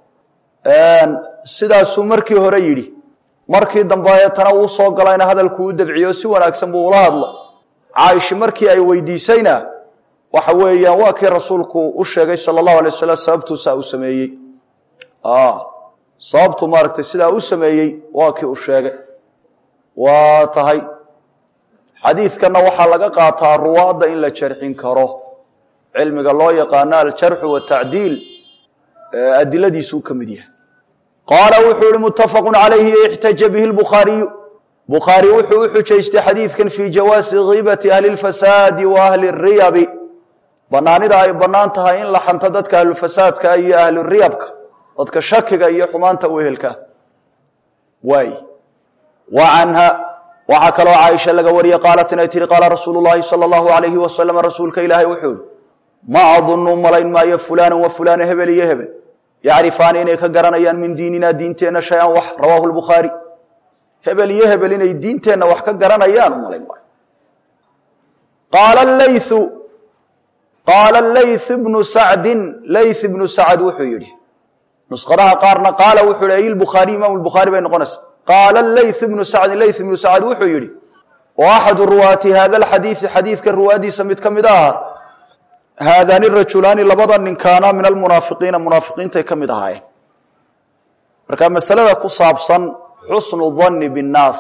sidaasuu markii hore yidhi markii dambeetana uu soo galayna hadalkuu u dabciyo si wanaagsan buu ula hadlo caaisha markii ay weydiisayna waxa weeyaan waa kii rasuulku u sheegay sala allahu alay wasalam sababtuusaa u sameeyey sababtu maaragtay sidaa u sameeyey waa kii u sheegay waa tahay xadiidkanna waxaa laga qaataa ruwaadda in la jarxin karo cilmiga loo yaqaano aljarxu watacdiil adiladiisuu ka mid yahay qaala wuxuu ihi muttafaqu calayhi ixtaja bihi lbukhaariyu bukhaari wuxuu u xujaystay xadiidkan fii jawaasi kiibati ahli lfasaadi wa ahli riyabi banaanida ay bannaan tahay in la xanto dadka ahlufasaadka iyo ahluriyabka dadka shakiga iyo xumaanta u ehelka waay wa canha waxaa kaloo caaisha laga wariyey qaalat inay tihi qaala rasuulu llahi sala allahu alayhi wasalam rasuulka ilaahay wuxuu ihi ma adunu malayn maayo fulanan wa fulana hebel iyo hebel yacrifaani inay ka garanayaan min diinina diinteenna shay-an wax rawaahu lbukhaari hebel iyo hebel inay diinteenna wax ka garanayaan u malayn maayo qaala layu qaala layth bnu sacdin layth ibnu sacd wuxuu yidhi nusqadaha qaarna qaala wuxuu yihi ayilbukhaariy imaamu lbukhaari bay noqonaysa qaala layth ibnu sacdin layth ibnu sacd wuxuu yidhi wa axadu ruwaati hada alxadiidi xadiidka ruwaadiisa mid ka mid aha haadaani rajulaani labada ninkaana min almunaafiqiina munaafiqiintay ka mid ahaayeen marka masalada ku saabsan xusnu danni binnaas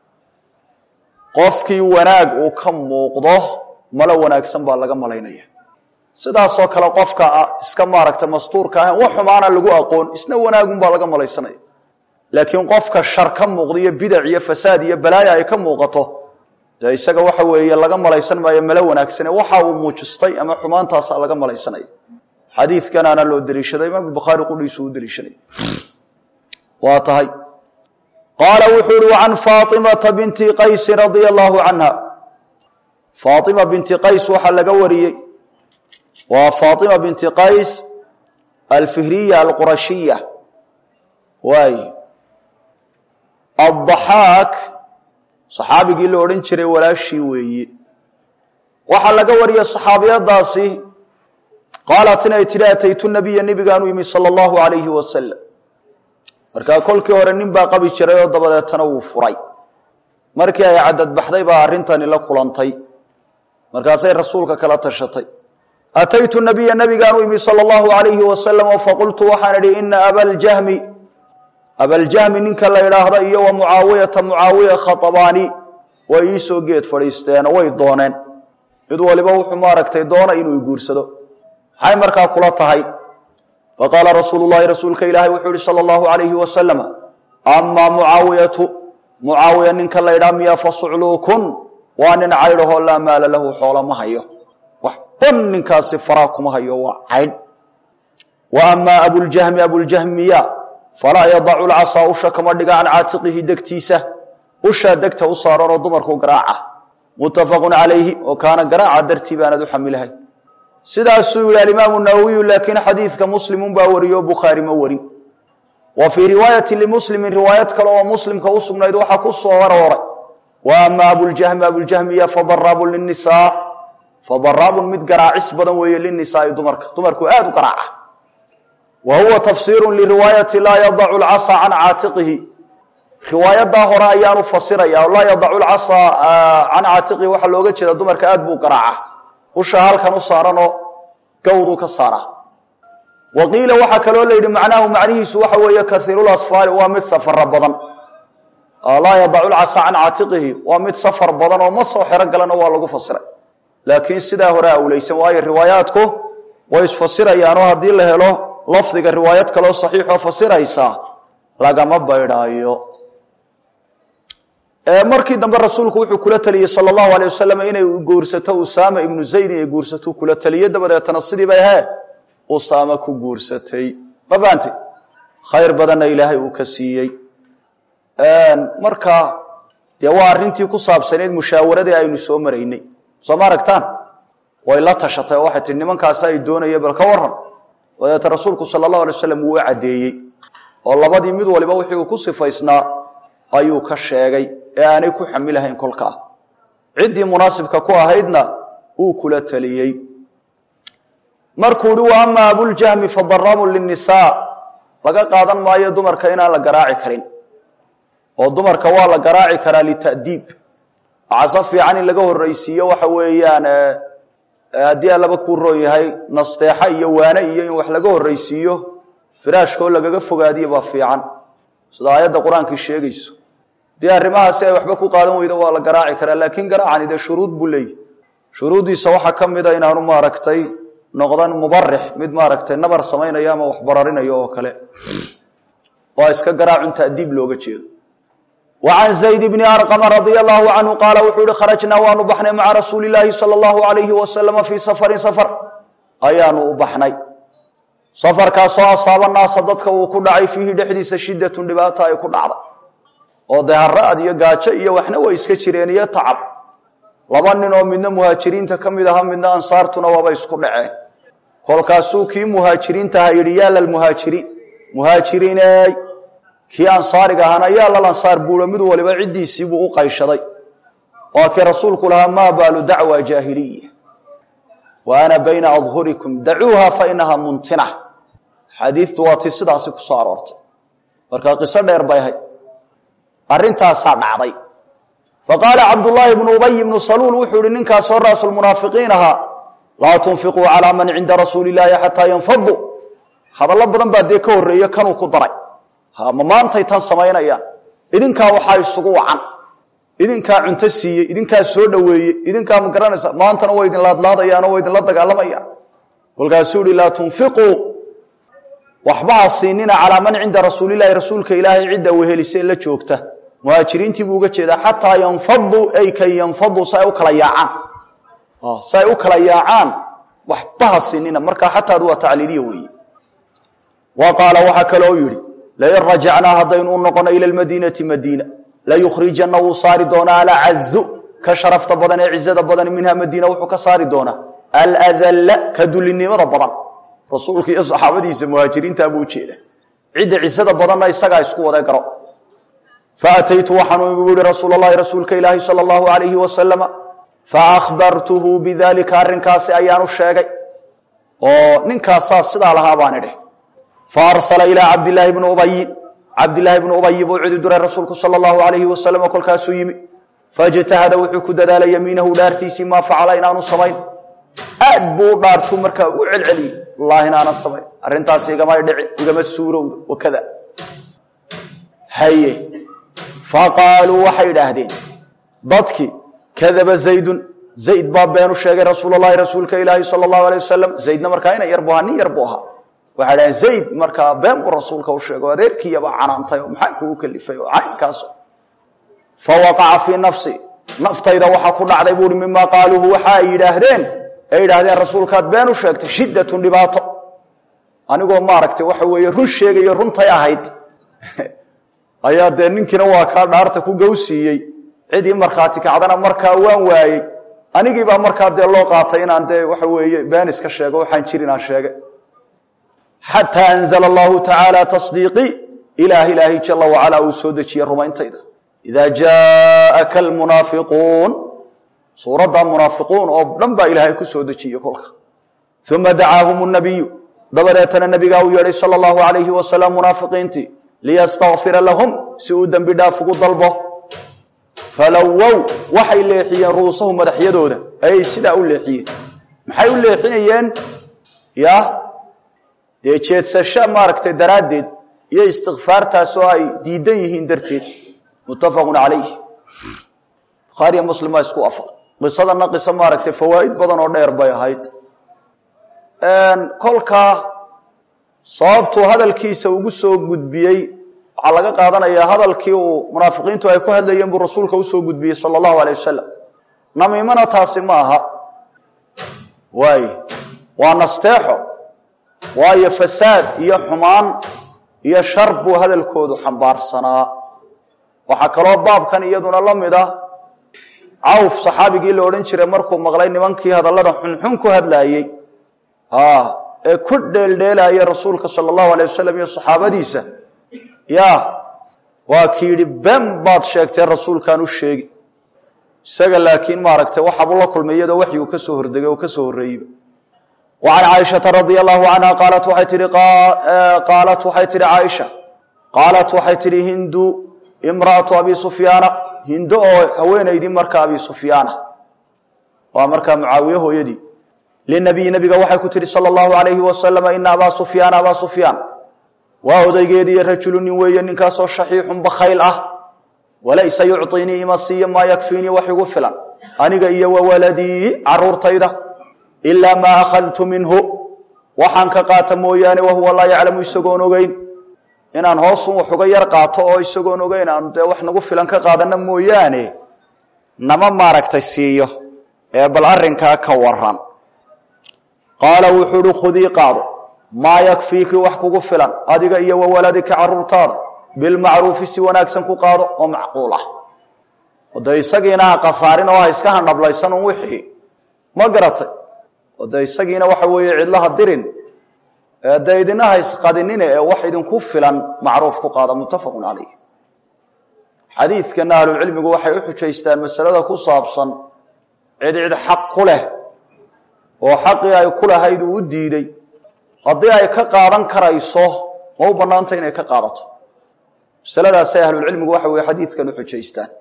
qofkii wanaag uu ka muuqdo malo wanaagsan baa laga malaynaya sidaasoo kale qofka iska maaragta mastuurka ahan wax xumaana lagu aqoon isna wanaagunbaa laga malaysanaya laakiin qofka shar ka muuqdo iyo bidac iyo fasaad iyo balaaya ay ka muuqato dee isaga waxa weeye laga malaysan maayo malo wanaagsane waxa uu muujistay ama xumaantaasa laga malaysanaya xadiidkanaana loo deliishaday imaam bukhaari qudhiisu u deliishanay waa tahay qaala wuxuu uhi wacan faatimata binti qaysin radia allahu canha faatima binti qays waxaa laga wariyey waa faatima binti qays alfihriya alqurashiya waay addaxaak saxaabigii la odhan jiray walaashii weeye waxaa laga wariyey saxaabiyadaasi qaalat inay tidhi ataytu nabiya nebigaanu yimi sala allahu alayhi wasalam markaa kolkii hore nin baa qabi jiray oo dabadeetana wuu furay markii ay cadadbaxday baa arrintani la kulantay markaasay rasuulka kala tashatay ataytu nabiya nabigaanu imi sala allahu alayhi wasalam oo faqultu waxaan idhi ina abaljahmi abaljahmi ninka la idhaahda iyo wa mucaawiyata mucaawiya khatabaani way iisoo geed fadhiisteenoo way dooneen mid waliba wuxuu maaragtay doona inuu iguursado maxay markaa kula tahay faqaala rasuulu llahi rasuulka ilaahay wuxuu ihi sala allahu alayhi wasalama amaa mucaawiyatu mucaawiya ninka la ydhaa miya fasucluukun waa nin caydhahoo laa maala lahu xoola ma hayo waxban ninkaasi faraa kuma hayo waa caydh wa amaa abuljahmi abuljahmiya falaa yadacu lcasaa usha kama dhiga can caatiqihi degtiisa ushaa degta u saaranoo dumarku garaaca muttafaqun calayhi oo kaana garaaca dartii baanad u xamilahay sidaasuu yihi alimaamu nawowiyu laakiin xadiidka muslimun baa wariyo bukhaari ma warin wa fii riwaayati limuslimin riwaayad kale oo muslimka u sugnayd waxaa ku soo arooray wa ama abuljahmi abuljahmiya fadaraabun linisaa fadaraabun mid garaacis badan weeye linisaai dumarka dumarku aad u garaaca wa huwa tafsiiru liriwaayati laa yadacu lcasaa can caatiqihi riwaayadaa hore ayaanu fasiraya laa yadacu lcasaa can caatiqihi waxaa looga jeeda dumarka aad buu garaaca usha halkan u saaranoo gawduu ka saara wa qiila waxaa kaloo la yidhi macnaahu macnihiisu waxa weeye kaiirulasfaari waa mid safara badan laa yadacu lcasaa can caatiqihi waa mid safar badan oo ma soo xero galana waa lagu fasiray laakiin sidaa hore awleysan waayo riwaayaadku way isfasirayaanoo haddii la helo lafdiga riwaayad kaloo saxiixoo fasiraysa lagama baydhaayo markii dambe rasuulku wuxuu kula taliyey sal allahu alay wasalam inay guursato usaama ibnu zayd inay guursato kula taliye dabadeetana sidii bay he usaama ku guursatay ma fahamtay khayr badanna ilaahay uu ka siiyey marka dee waa arrintii ku saabsanayd mushaawaradii aynu soo maraynay soo ma aragtaan way la tashatay oo waxay tihi nimankaasi ay doonaya bal ka waran dabeeta rasuulku sala allahu alay wasalam wuu u caddeeyey oo labadii mid waliba wixii uu ku sifaysnaa ayuu ka sheegay ee aanay ku xamilahayn kolkaa ciddii munaasibka ku ahaydna uu kula taliyey markuu hi wa ama abuljahmi fadaraamun linisaa laga qaadan maayo dumarka inaan la garaaci karin oo dumarka waa la garaaci karaa lita'diib caso fiican in laga horraysiiyo waxa weeyaan haddii allaba kuu roon yahay nasteexa iyo waane iyo in wax laga horraysiiyo firaashkoo lagaga fogaadiyo baa fiican sida aayadda qur-aankii sheegayso dee arrimahaasi ay waxba ku qaadan weydo waa la garaaci karaa laakiin garaacani dee shuruud buu leeyahy shuruuddiisa waxaa ka mid a inaanu maaragtay noqdan mubarix mid maaragtay nabar samaynayo ama wax bararinayo oo kale waa iska garaacun ta'diib looga jeedo wa can zayd bni arqama radia allahu canhu qaala wuxuu yihi kharajnaa waanu baxnay maca rasuuli illaahi sala allahu alayhi wasalama fii safarin safar ayaanu u baxnay safarkaasoo asaaba naasa dadka uu ku dhacay fiihi dhexdiisa shidatun dhibaata ay ku dhacday oo dee hara'ad iyo gaajo iyo waxna way iska jireen iyo tacab laba nin oo midna muhaajiriinta ka mid aha midna ansaartuna waaba isku dhaceen kolkaasuu kii muhaajiriintaha yidhi yaa lalmuhaajiriin muhaajiriiney kii ansaariga ahaana yaa lal ansaar buuro mid waliba ciddiisii buu u qayshaday waa kii rasuulku lahaa maa baalu dacwa jaahiliya wa ana bayna adhurikum dacuuha fa inaha muntina xadiitu waa tii sidaasi ku soo aroortay marka qiso dheer bay ahayd arrintaasaa dhacday faqaala cabdullaahi bnu ubay ibnu saluul wuxuu ihi ninkaasoo raasulmunaafiqiin ahaa laa tunfiquu calaa man cinda rasuuli illaahi xataa yanfaduu hadallo badan baa dee ka horreeye kanuu ku daray ma maantay tan samaynayaan idinkaa waxaa isugu wacan idinkaa cunto siiyey idinkaa soo dhoweeyey idinkaa ma garanaysa maantana way idin laadlaadayaan oo way idinla dagaalamayaan kolkaasuu ihi laa tunfiquu waxba ha siinina calaa man cinda rasuulilahi rasuulka ilaahay cidda wehelisee la joogta muhaajiriintii buu uga jeedaa xataa yanfaduu ay kay yanfaduu si ay u kala yaacaan si ay u kala yaacaan waxba ha siinina markaa xataadu waa tacliiliya weeye wa qaala waxaa kaloo yidhi lain rajacnaa haddaynu u noqono ila lmadiinati madiina layukhrijanna wuu saari doonaa alacazu ka sharafta badan ee cizada badan minha madiina wuxuu ka saari doonaa aladalla ka dulinimada badan rasuulka iyo saxaabadiisa muhaajiriintaa buu ujeeda cidda cisada badanna isagaa isku wada garo faataytu waxaanu igu yihi rasuul allahi rasuulka ilaahi sala allahu alayhi wasalama faahbartuhu bidalika arrinkaasi ayaanu sheegay oo ninkaasaa sidaa lahaa baan idhi faarsala ilaa cabdilaahi bni ubayin cabdilaahi bni ubayi buu cidi diray rasuulku sala allahu alayhi wasalam kolkaasuu yimi faijtahada wuxuu ku dadaalay yamiinahu dhaartiisii maa facala inaanu samayn aad buu u dhaartuu markaa ugu celceliyey wallaahi inaanan samayn arrintaasi igamay dhicin igama suurowda wakada haye faqaaluu waxay idhaahdeen dadkii kadaba zaydun zayd baa beenu sheegay rasuul allahi rasuulka ilaahi sala allahu alay wasalam zaydna markaa ina yar bu ahaa nin yar buu ahaa waxay dhahdeen zayd markaa been buu rasuulka u sheegay o adeerkiiyabaa canaantay oo maxaa kugu kalifay oo caynkaas fa waqaca fii nafsi naftayda waxaa ku dhacday buuhi mimaa qaaluuhu waxa ay yidhaahdeen ay yidhaahdeen rasuulkaad been u sheegtay shiddatun dhibaato anigoo maaragtay waxa weeye run sheegayo runtay ahayd ayaa dee ninkiina waa kaa dhaarta ku gowsiiyey cidii markhaati kacdana markaa waan waayey anigiibaa markaa dee loo qaatay inaan dee waxa weeye been iska sheego waxaan jirin aan sheegay xataa anzala allahu tacaala tasdiiqii ilaah ilaahay jala wacalaa uu soo dejiye rumayntayda idaa jaaka almunaafiquun suuradda munaafiquun oo dhan baa ilaahay ku soo dejiyey kolka uma dacaahum nabiyu dabadeetana nabigaa uu yeedhay sala allahu alayhi wasalam munaafiqiintii liyastakfira lahum si uu dembi dhaaf ugu dalbo falowow waxay leexiyeen ru'uusahu madaxyadooda ayay sidaa u leexiyeen maxay u leexinayeen ya dee jeedsasho maaragtay daraaddeed iyo istikfaartaas oo ay diidan yihiin darteed muttafaqun calayh bukhaariya muslim baa isku afaq qisadana qiso maaragtay fawaa'id badan oo dheer bay ahayd kolkaa sababtuu hadalkiisa ugu soo gudbiyey waxaa laga qaadanayaa hadalkii uu munaafiqiintu ay ku hadlayeen buu rasuulka usoo gudbiyey sala allahu alay wasalam namiimana taasi ma aha waay waa nasteexo waayo fasaad iyo xumaan iyo shar buu hadalkoodu xambaarsanaa waxaa kaloo baabkan iyaduna la mid ah cawf saxaabigii la odhan jiray markuu maqlay nimankii hadallada xunxun ku hadlaayey ee ku dheeldheelaya rasuulka sala allahu alay wasalam iyo saxaabadiisa ya waa ki yidhi ben baad sheegtee rasuulkaan u sheegi isaga laakiin maaragtay waxaabuu la kulmay iyadoo waxyuu ka soo hordegay oo ka soo horreeyeyba wa can caaishata radia allahu canha qaalat waxay tihi qaalat waxay tihi caaisha qaalat waxay tihi hindu imra'atu abi sufyaana hindo oo haweenaydii marka abi sufyaana waa markaa mucaawiye hooyadii linabiyi nabiga waxay ku tihi sala allahu alayhi wasalama ina abaa sufyaana abaa sufyaan waa odaygeediiyo rajulu nin weeye ninkaasoo shaxiixun bakhayl ah walaysa yucطinii ima siiyo maa yakfiinii wax igu filan aniga iyo wawaladii caruurtayda ilaa maa akhadtu minhu waxaan ka qaata mooyaane wahuwa laa yaclamu isagoon ogeyn inaan hoosun wax uga yar qaato oo isagoon ogeyn aanu dee wax nagu filan ka qaadana mooyaane nama maaragtay siiyo ee bal arrinkaa ka waran qaala wuxuu uhi khudii qaado maa yakfiiki wax kugu filan adiga iyo wawaladika caruurtaada bilmacruufi si wanaagsan ku qaado oo macquul ah ode isagiina ha kasaarin oo ha iska handhablaysan un wixii ma garatay ode isagiina waxa weeye cidlaha dirin de idina ha isqadinine ee wax idinku filan macruuf ku qaada muttafaqun calayh xadiidkana ahlucilmigu waxay u xujaystaan masalada ku saabsan cid cid xaq ku leh oo xaqii ay ku lahayd uu u diiday haddii ay ka qaadan karayso ma u bannaanta inay ka qaadato masaladaasay ahlulcilmigu waxa weye xadiidkan u xujaystaan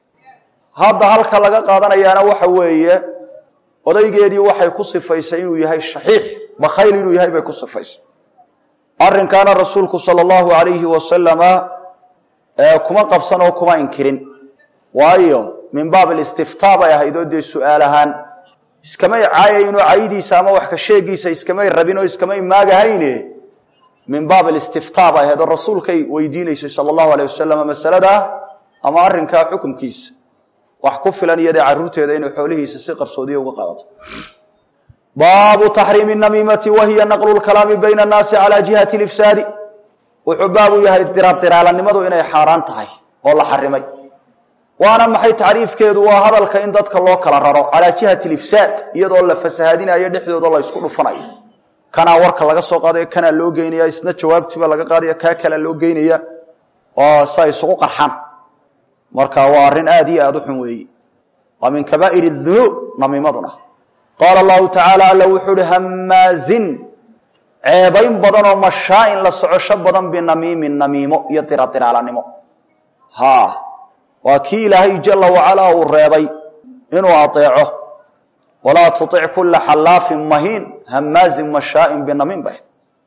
hadda halka laga qaadanayaana waxa weeye odaygeedii waxay ku sifaysay inuu yahay shaxiix bakhayl inuu yahay bay ku sifaysay arrinkaana rasuulku sala allahu alayhi wasalama kuma qabsan oo kuma inkirin waayo min baab alistiftaa bay ahayd oo dee su-aal ahaan iskamay caayayno caydiisa ama wax ka sheegiisa iskamay rabin oo iskamay maagahayne min baab alistiftaa bay ahayd oo rasuulkay weydiinaysay sala allahu alayh wasalam masaladaa ama arrinkaa xukumkiisa wax ku filan iyadee caruurteeda inay xoolihiisa si qarsoodiya uga qaadato baabu taxriimi namiimati wa hiya naqlu lkalaami bayna annaasi cala jihati lifsaadi wuxuu baabu yahay diradiraalanimadu inay xaaraan tahay oo la xarimay waana maxay tacriifkeedu waa hadalka in dadka loo kala raro calaa jihati lifsaad iyadoo la fasahaadinayo dhexdooda la ysku dhufanayo kanaa warka laga soo qaadaya kanaa loo geynaya isna jawaabtiiba laga qaadaya kaa kalea loo geynaya oo sa isugu qarxan marka waa arrin aad iyo aad u xun weeye waa min kabaa'ir dunuub namiimaduna qaala allahu tacaala alla wuxuu uhi hamaazin ceebayn badan oo mashaain la socosho badan binamiimin namiimo iyo diradiraalanimo ha waa kii ilaahay jala wacalaa uu reebay inuu adeeco walaa tuic kula xallaafin mahiin hamaazin mashaain binamiim ba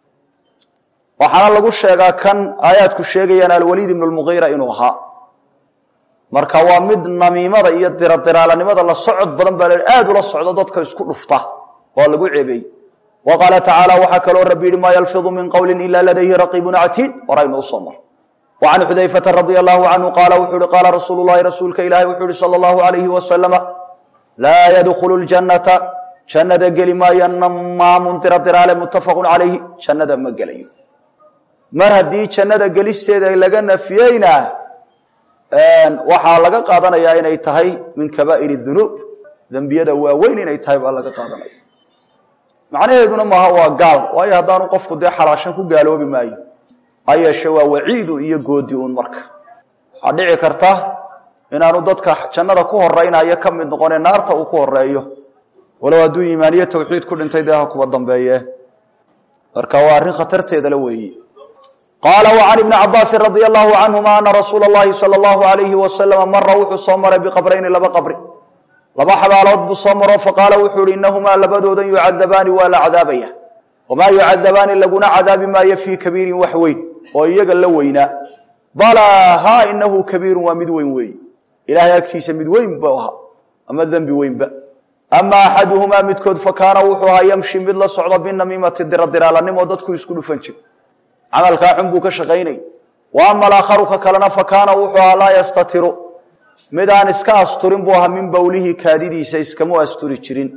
waxaana lagu sheegaa kan aayaadku sheegayaan alwaliid ibnu lmugiira inuu ahaa marka waa mid namiimada iyo diradiraalanimada la socod badan baa la aad ula socdo dadka isku dhufta oo lagu ceebeeyey wa qaala tacaala waxaa kaloo rabbi yihi maa yalfidu min qowlin ila ladayhi raqiibun catiid horaynu usoo mar وعن xudayفةa رضي الله عنه qاala wuxuu uhi qاala rasuul الlahi rasuulka ilahi wuxuu uhi slى الlaه عaليه وسلم laa ydkل الجaنaةa jannada geli maayo namaamun diradiraale mutafaq عalayhi jannada ma gelayo mar haddii jannada gelisteeda laga nafiyeyna waxaa laga qaadanayaa inay tahay min kaba'ir الذunuub dembiyada waaweyn inay tahay baa laga qaadanaya macnaheeduna maaha waa gaal waayo haddaanu qofku dee xalaashan ku gaaloobi maayo ayeeshe waa waciidu iyo goodi uun marka waxaa dhici karta inaanu dadka jannada ku horeynayo ka mid noqone naarta uu ku horeeyo walow hadduu iimaaniye tawxiid ku dhintay dee ha kuwa dambeeye marka waa arrin khatarteedala weeyi qaala wa can ibni cabaasin radia allahu canhuma ana rasuula اllahi salى allahu alayhi wasalama mara wuxuu soo maray biqabrayni laba qabri laba xabaalood buu soo maro faqaala wuxuu ihi inahumaa labadoodan yucadabaani waa la cadaabaya wamaa yucadabaani laguna cadaabi maayo fii kabiirin wax weyn oo iyaga la weynaa balaa ha inahu kabiirun waa mid weyn weeye ilahay agtiisa mid weyn bu ahaa ama dembi weynba ama axaduhumaa midkood fa kaana wuxuu ahaa yamshi mid la socda binamiimati diradiraalanimo dadku isku dhufan jir camalkaa xun buu ka shaqaynay wa ama alaakharu ka kalena fa kaana wuxuu ahaa laa yastatiru mid aan iska asturin buu ahaa min bowlihi kaadidiisa iskamu asturi jirin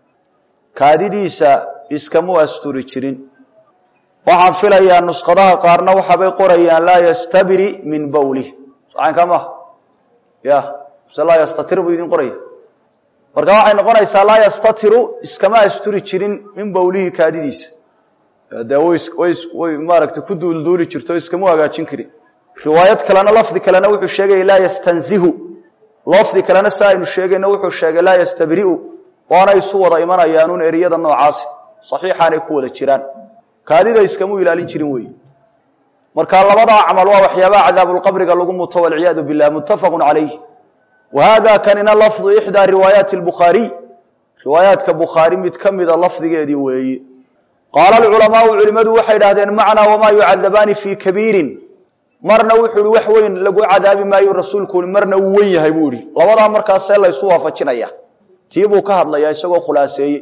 kaadidiisa iskamu asturi jirin waxaan filayaa nuskhadaha qaarna waxaabay qorayaan laa yastabri min bowlih socaynka maha ya mise laa yastatir buu idin qoraya marka waxay noqonaysaa laa yastatiru iskama asturi jirin min bowlihi kaadidiisa dee way maaragtay ku duulduuli jirto iskama hagaajin karin riwaayad kalena lafdi kalena wuxuu sheegaya laa yastanzihu lafdi kalena si aynu sheegayna wuxuu sheegay laa yastabriu waana isu wada imanayaanuun eriyada noocaasi saxiixaanay ku wada jiraan kaadida iskamu ilaalin jirin weeye marka labadaa camal waa waxyaabaha cadaabulqabriga lagu muto walciyaadu bilah muttafaqu calayh wa hada kanina lafdu ixdaa riwaayaati bukhaariy riwaayaadka bukhaari mid ka mida lafdigeedii weeye qaala alculamaau culimmadu waxay idhahdeen macnaa wamaa yucadabaani fii kabiirin marna wuxuu ihi wax weyn lagu cadaabi maayo rasuulku i marna uu wen yahay buu ihi labadaa markaasee laysu waafajinaya tii buu ka hadlayaa isagoo khulaaseeye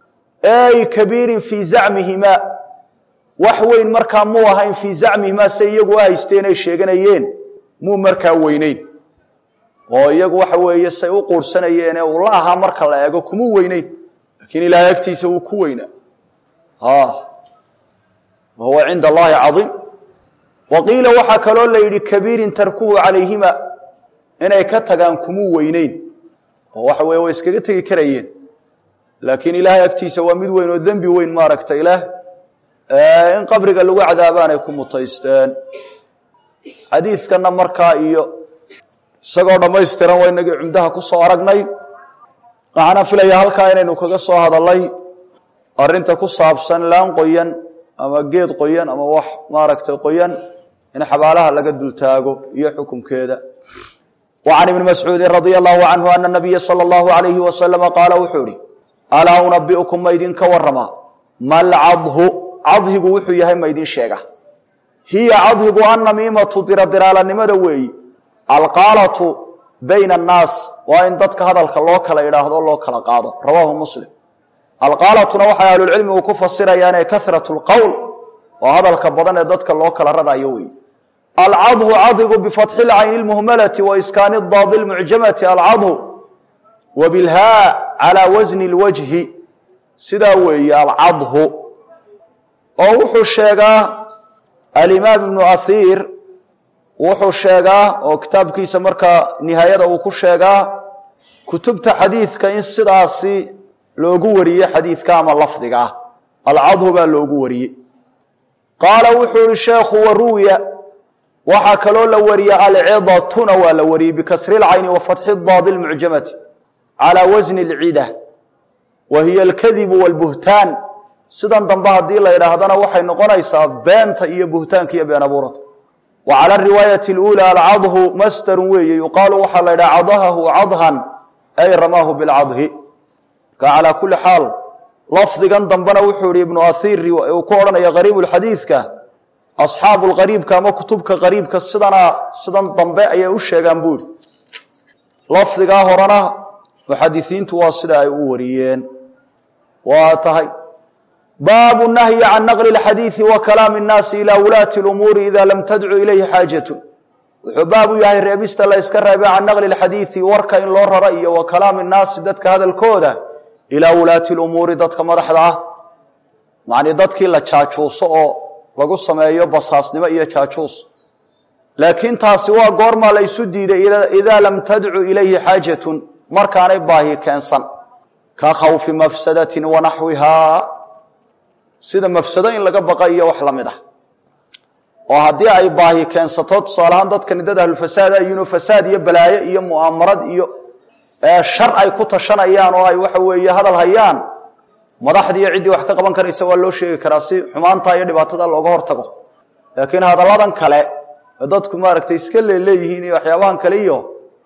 ey kabiirin fii zacmihimaa wax weyn markaa muu ahayn fii zacmihimaa se iyagu haysteen ay sheeganayeen muu markaa weyneyn oo iyagu waxa weeye say u quurhsanayeene uu la ahaa marka la eego kumuu weyneyn laakiin ilaahay agtiisa wuu ku weynaa wa huwa cinda allahi caiim wa qiila waxaa kaloo la yidhi kabiirin tarkuhu calayhima inay ka tagaan kumuu weyneyn oo waxa weye way iskaga tegi karayeen laakiin ilaahay agtiisa waa mid weyn oo dembi weyn maaragta ilaah in qabriga lagu cadaabaanay ku mutaysteen xadiidkanna markaa iyo isagoo dhammaystiran waa inagii cumdaha ku soo aragnay waxaana filaya halkaa inaynu kaga soo hadalay arrinta ku saabsan laan qoyan ama geed qoyan ama wax maaragtay qoyan in xabaalaha laga dultaago iyo xukunkeeda wa can ibni mascuudin radia allahu canhu ana nabiya sala allahu alayhi wasalama qaala wuxuu ihi alaa unabiukum ma idinka waramaa malcadhu cadhigu wuxuu yahay ma idin sheega hiya cadhigu annamiimatu diradiraalanimada weeyi alqaalatu bayna annaas waa in dadka hadalka loo kala idhaahdo loo kala qaado rawaahu muslim alqaalatuna waxay ahlulcilmigu ku fasirayaane karat lqowl oo hadalka badan ee dadka loo kala radayo wey alcadhu cadhigu bifatxi lcayni lmuhmalati wa iskaani daadi lmucjamati alcadhu wa bilhaa calaa wasni lwajhi sidaa weeye alcadhu oo wuxuu sheegaa alimaam ibnu ahiir wuxuu sheegaa oo kitaabkiisa markaa nihaayada uu ku sheegaa kutubta xadiidka in sidaasi loogu wariye xadiidka ama lafdiga ah alcadhu baa loogu wariyey qaala wuxuu ihi sheekhu waruwiya waxaa kaloo la wariye alcidatuna waa la wariyey bikasri lcayni wa fatxi daadi lmucjamati calaa wasni lcida wa hiya alkadibu walbuhtaan sidan dambe haddii la yidhaahdana waxay noqonaysaa beenta iyo buhtaanka iyo been abuuradka wa cala riwaayati اluulى alcadhu masdarun weeye yuqaalu waxaa la yidhaha cadahahu cadhan ay ramaahu bilcadhi marka calaa kuli xaal lafdigan dambena wuxuu ihi ibnu ahiir uu ku odhanaya qariib xadiidka asxaabu lqariibka ama kutubka qariibka sidana sidan dambe ayay u sheegaan buu ihi lafdigaa horena muxadisiintu waa sida ay u wariyeen waa tahay baabu nahyi can naqli اxadiiثi wa kalaami الnaasi ilى wulaati اlumuuri ida lam tadcu ilayhi xaajatu wuxuu baab u yahay reebista la yska reebay can naqli lxadiidi warka in loo raro iyo wa kalaami nnaasi dadka hadalkooda ilaa wulaati lumuuri dadka madaxda ah macnii dadkii la jaajuuso oo lagu sameeyo basaasnimo iyo jaajuus laakiin taasi waa goormaa la ysu diiday idaa lam tadcu ilayhi xaajatun markaanay baahi keensan ka khawfi mafsadatin wa naxwihaa sida mafsado in laga baqa iyo wax la mid ah oo haddii ay baahi keensato tusaalahaan dadkani dad ahlulfasaad ayino fasaad iyo balaayo iyo mu'aamarad iyo shar ay ku tashanayaan oo ay waxa weeye hadal hayaan madaxdiiyo ciddii wax ka qaban karaysa waa loo sheegi karaa si xumaanta iyo dhibaatada looga hortago laakiin hadalladan kale dadku maaragtay iska leeleeyihiin iyo waxyaabahan kale iyo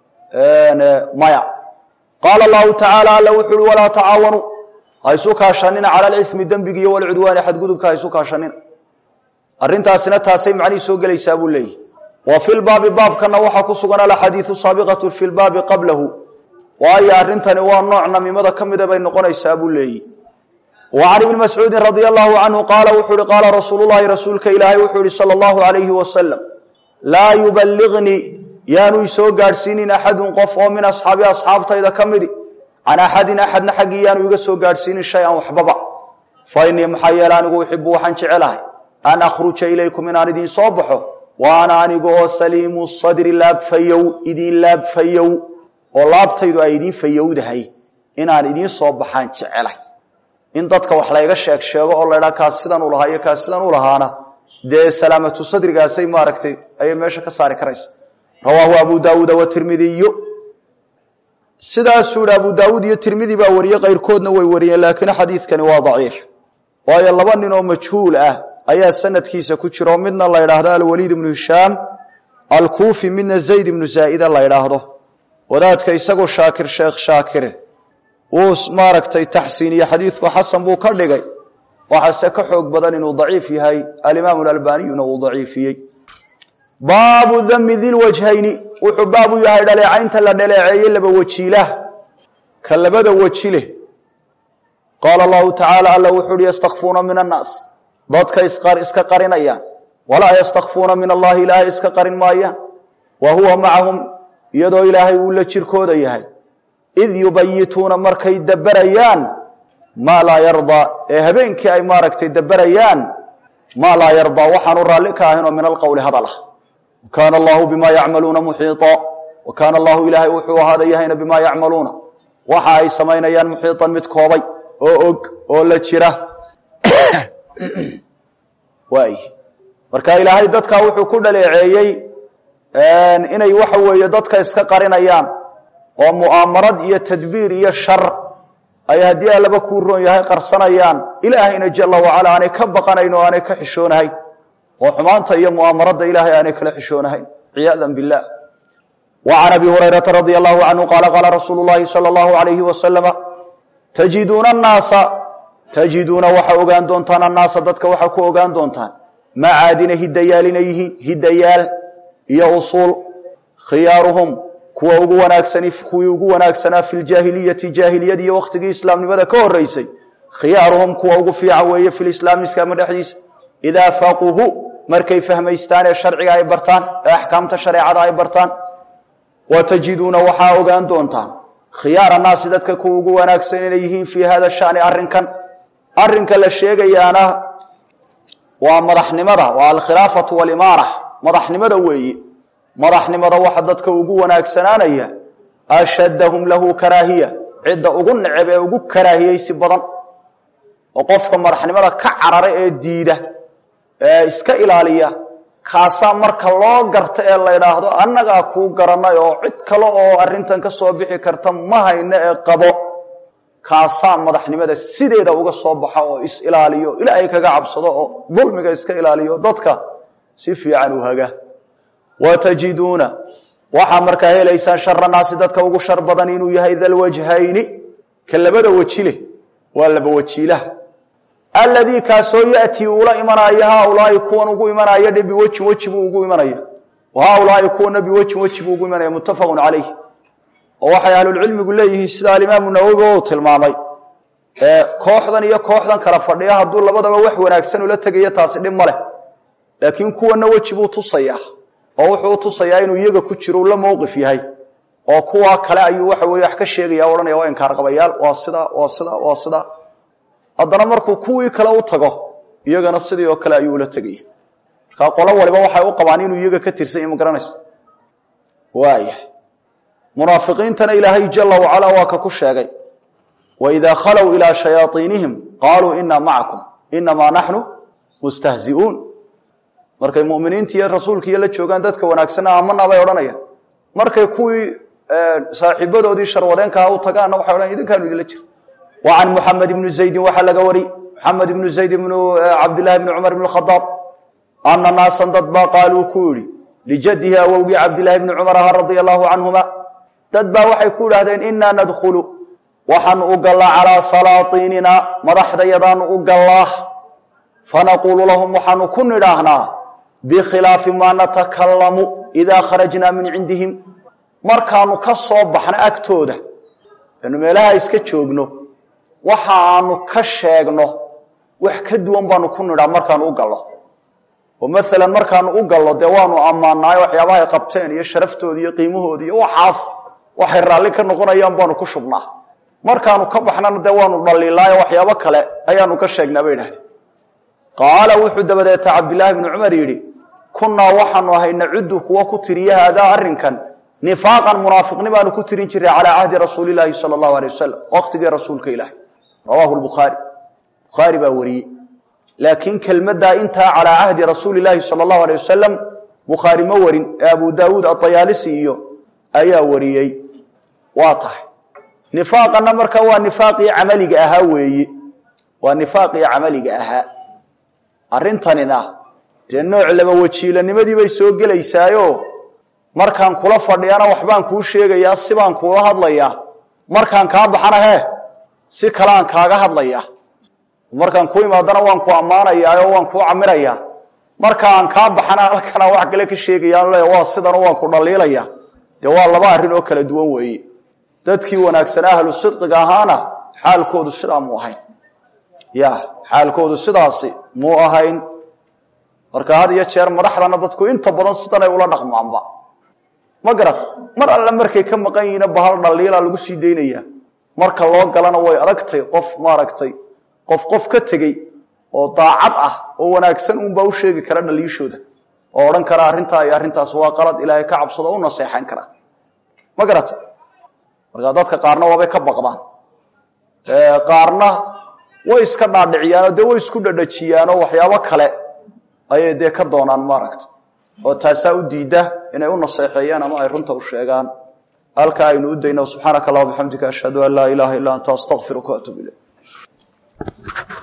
maya qaala allahu tacaala alla wuxu uhi walaa tacaawanuu ha isu kaashanina cala alcimi dembigi iyo walcudwaani xadgudubka ha isu kaashanina arrintaasina taasay macnihii soo gelaysaa buu leeyahy wa fi lbaabi baabkana waxaa ku sugan alaxadiidu saabiqatu fi lbaabi qablahu waayo arrintani waa nooc namimada ka mida bay noqonaysaa buu leeyihi wa can ibni mascuudin radia allahu canhu qaala wuxuu uhi qaala rasuulu llahi rasuulka ilaahay wuxuu ihi sala allahu alayhi wasalam laa yuballignii yaanu isoo gaadhsiinin axadun qof oo min asxaabi asxaabtayda ka midi can axadin axadna xaggii yaanu iga soo gaadhsiinin shay-an waxbaba fa innii maxaa yeele anigu uxibu waxaan jecelahay an akhruja ilaykum inaan idiin soo baxo wa ana aniga oo saliimu sadri laabfayow idiin laabfayow oo laabtaydu ay idiin fayowdahay inaan idiin soo baxaan jecelahay in dadka wax layga sheeg sheego oo laydhaa kaas sidan u lahaa iyo kaas sidan u lahaana dee salaamatu sadrigaasay maaragtay ayay meesha ka saari karaysa rawaahu abu daawuuda watirmidiyu sidaasuu yihi abu daawuud iyo tirmidi baa wariyey qayrkoodna way wariyeen laakiin xadiidkani waa daciif waayo laba nin oo majhuul ah ayaa sanadkiisa ku jiro midna la ydhaahdo alwaliid ibnu hishaam alkuufi midna zayd ibnu zaa'ida la ydhaahdo wadaadka isagoo shaakir sheekh shaakir uu maaragtay taxsiiniye xadiidku xasan buu ka dhigay waxaase ka xoog badan inuu daciif yahay alimaamu alalbaniyuna uu daciifiyey baabu dami dilwajhayni wuxuu baab u yahay dhaleecaynta la dhaleeceeyey laba wajiilah ka labada weji leh qaala allahu tacaala alla wuxu uhi yastakfuuna min annaas dadka iska qarinayaan walaa yastakfuuna min allahi ilaahay iska qarin maayaan wa huwa macahum iyadoo ilaahay uu la jirkooda yahay id yubayituuna markay daberayaan maa laa yardaa ee habeenkii ay maaragtay daberayaan maa laa yardaa waxaanu raalli ka ahaynoo min alqowli hadalah wa kaana allahu bimaa yacmaluuna muxiiطa wa kaana allahu ilaahay wuxuu ahaada yahayna bimaa yacmaluuna waxa ay samaynayaan muxiiطan mid koobay oo og oo la jira waay marka ilaahay dadka wuxuu ku dhaleeceeyey inay waxa weeye dadka iska qarinayaan oo mu'aamarad iyo tadbiir iyo shar ay haddii allaba kuu roon yahay qarsanayaan ilaahayna jala wacala aanay ka baqanayn oo aanay ka xishoonahayn oo xumaanta iyo mu'aamarada ilaahay aanay kala xishoonahayn ciyaadan bilah wa can abi hurayrata radia allahu canhu qaala qaala rasuulu llahi sala allahu alayhi wasalama tajiduuna annaasa tajiduuna waxaa ogaan doontaan annaasa dadka waxaa ku ogaan doontaan macaadina hidayaal inay yihiin hidayaal iyo usuul khiyaaruhum kuwa ugu wanaagsani kuwii ugu wanaagsanaa fi ljaahiliyati jaahiliyad iyo wakhtigii islaamnimada ka horeysay khiyaaruhum kuwa ugu fiican weeye fi lislaami islaamka dhexdiisa idaa faquhu markay fahmaystaan ee sharciga ay bartaan ee axkaamta shareecada ay bartaan wa tajiduuna waxaa ogaan doontaan khiyaar annaasi dadka kuwa ugu wanaagsan inay yihiin fii hada shani arrinkan arrinka la sheegayaana waa madaxnimada waa alkhilaafatu walimaara madaxnimada weeye madaxnimada waxa dadka ugu wanaagsanaanaya ashaddahum lahu karaahiya cidda ugu neceb ee ugu karaahiyeysi badan oo qofka madaxnimada ka carara ee diida ee iska ilaaliya kaasaa marka loo garta ee la ydhaahdo annagaa kuu garanay oo cid kale oo arrintan ka soo bixi karta ma hayno ee qabo kaasaa madaxnimada sideeda uga soo baxa oo is ilaaliyo ilaahay kaga cabsado oo dulmiga iska ilaaliyo dadka si fiican u haga wa tajiduuna waxaa markaa helaysaan shara naasi dadka ugu shar badan inuu yahay dalwajhayni ka labada weji leh waa laba wajiilaha alladii kaasoo yatii ula imanaya haaulaai kuwan ugu imanaya dhe biwejin weji buu ugu imanaya haaulaai kuwana biwejin weji buu ugu imanaya muttafaqun calayh oo waxay ahlulcilmigu leeyihiin sida alimaamu nawowi oo tilmaamay kooxdan iyo kooxdan kala fadhiya hadduu labadaba wax wanaagsan ula tegayo taasi dhib ma leh laakiin kuwana weji buu tusayaa oo wuxuu u tusayaa inuu iyaga ku jiro uu la mowqif yahay oo kuwa kale ayuu waxa weye wax ka sheegaya o odhanaya waa inkaarqabayaal waa sida waa sida waa sida haddana markuu kuwii kale u tago iyagana sidii oo kale ayuu ula tegaya markaa qolo waliba waxay u qabaan inuu iyaga ka tirsan yahy ma garanayso waaya munaafiqiintana ilaahay jala wacala waa ka ku sheegay waidaa khalow ilaa shayaaiinihim qaaluu inaa macakum inamaa naxnu mustahziuun markay muminiinti iyo rasuulka iyo la joogaan dadka wanaagsanna amana bay odhanayaan markay kuwii saaxiibadoodii sharwadeenkaa u tagaanna waxay odhan idinkaanu idinla jira wa can muxamed ibni zaydin waxaa laga wari muxamed ibnu zayd ibnu cabdillahi bni cumar ibn khadaab ana naasan dad baa qaaluu ku yidhi lijadihi awowgii cabdillahi bni cumar aha radia allahu canhuma dad baa waxay ku idhahdeen inaa nadkhulu waxaanu u gallaa calaa salaatiinina madaxdayadaanu u gallaa fanaquulu lahum waxaanu ku nidhaahnaa bikhilaafi maa natakalamu idaa kharajnaa min cindihim markaanu ka soo baxno agtooda anu meelaha iska joogno waxa aanu ka sheegno wax ka duwan baanu ku nidhaa markaanu u gallo oo maalan markaanu u gallo dee waanu ammaanaayo waxyaabahay qabteen iyo sharaftooda iyo qiimahooda iyo waxaas waxay raalli ka noqonayaan baanu ku shubnaa markaanu ka baxnana dee waanu dhaliilaayo waxyaabo kale ayaanu ka sheegnaa bay idhahdeen qaala wuxuu dabadeeta cabdilaahi bni cumar yidhi kunnaa waxaanu ahay nacudu kuwa ku tiriya haadaa arrinkan nifaaqan munaafiqni baanu ku tirin jiray calaa cahdi rasuuli laahi sala allahu alay wasalam waqtigii rasuulka ilaahi rawaahu lbukhaari bukhaari baa wariyey laakiin kelmaddaa intaa calaa cahdi rasuuli laahi sala allahu alay wasalam bukhaari ma warin ee abu daawuud adayaalisi iyo ayaa wariyey waa tahay nifaaqana marka waa nifaaqii camaliga ahaa weeye waa nifaaqii camaliga ahaa arrintanina dee nooc laba wajiilanimadii bay soo gelaysaayo markaan kula fadhiyana waxbaan kuu sheegayaa sibaan kuula hadlayaa markaan kaa baxana hee si kaleaan kaaga hadlayaa markaan ku imaadana waan ku ammaanayaa oo waan kuu camirayaa markaan kaa baxana halkanaan wax kale ka sheegaya le waa sidano waan ku dhaliilaya dee waa laba arrin oo kala duwan weeye dadkii wanaagsan ahlu sidqiga ahaana xaalkoodu sidaa muu ahayn ya xaalkoodu sidaasi muu ahayn marka had iyo jeer madaxdana dadku inta badan sidanay ula dhaqmaanba ma garat mar alle markay ka maqan yihiina bahal dhaliila lagu sii daynaya marka loo galana way adagtay qof maaragtay qof qof ka tegey oo daacad ah oo wanaagsan unbaa u sheegi kara dhaliishooda oo odhan kara arrintaa iyo arrintaas waa qalad ilaahay ka cabsado o u naseexan kara ma garat marka dadka qaarna waabay ka baqdaan qaarna way iska dhaadhiciyaanoo dee way isku dhadhajiyaanoo waxyaabo kale ayay dee ka doonaan maaragta oo taasaa u diida inay u naseexeeyaan ama ay runta u sheegaan halkaa aynu u dayno subxaanaka allah bixamdika ashhadu an laa ilaaha illa anta astaqfiruka waatuub ilayk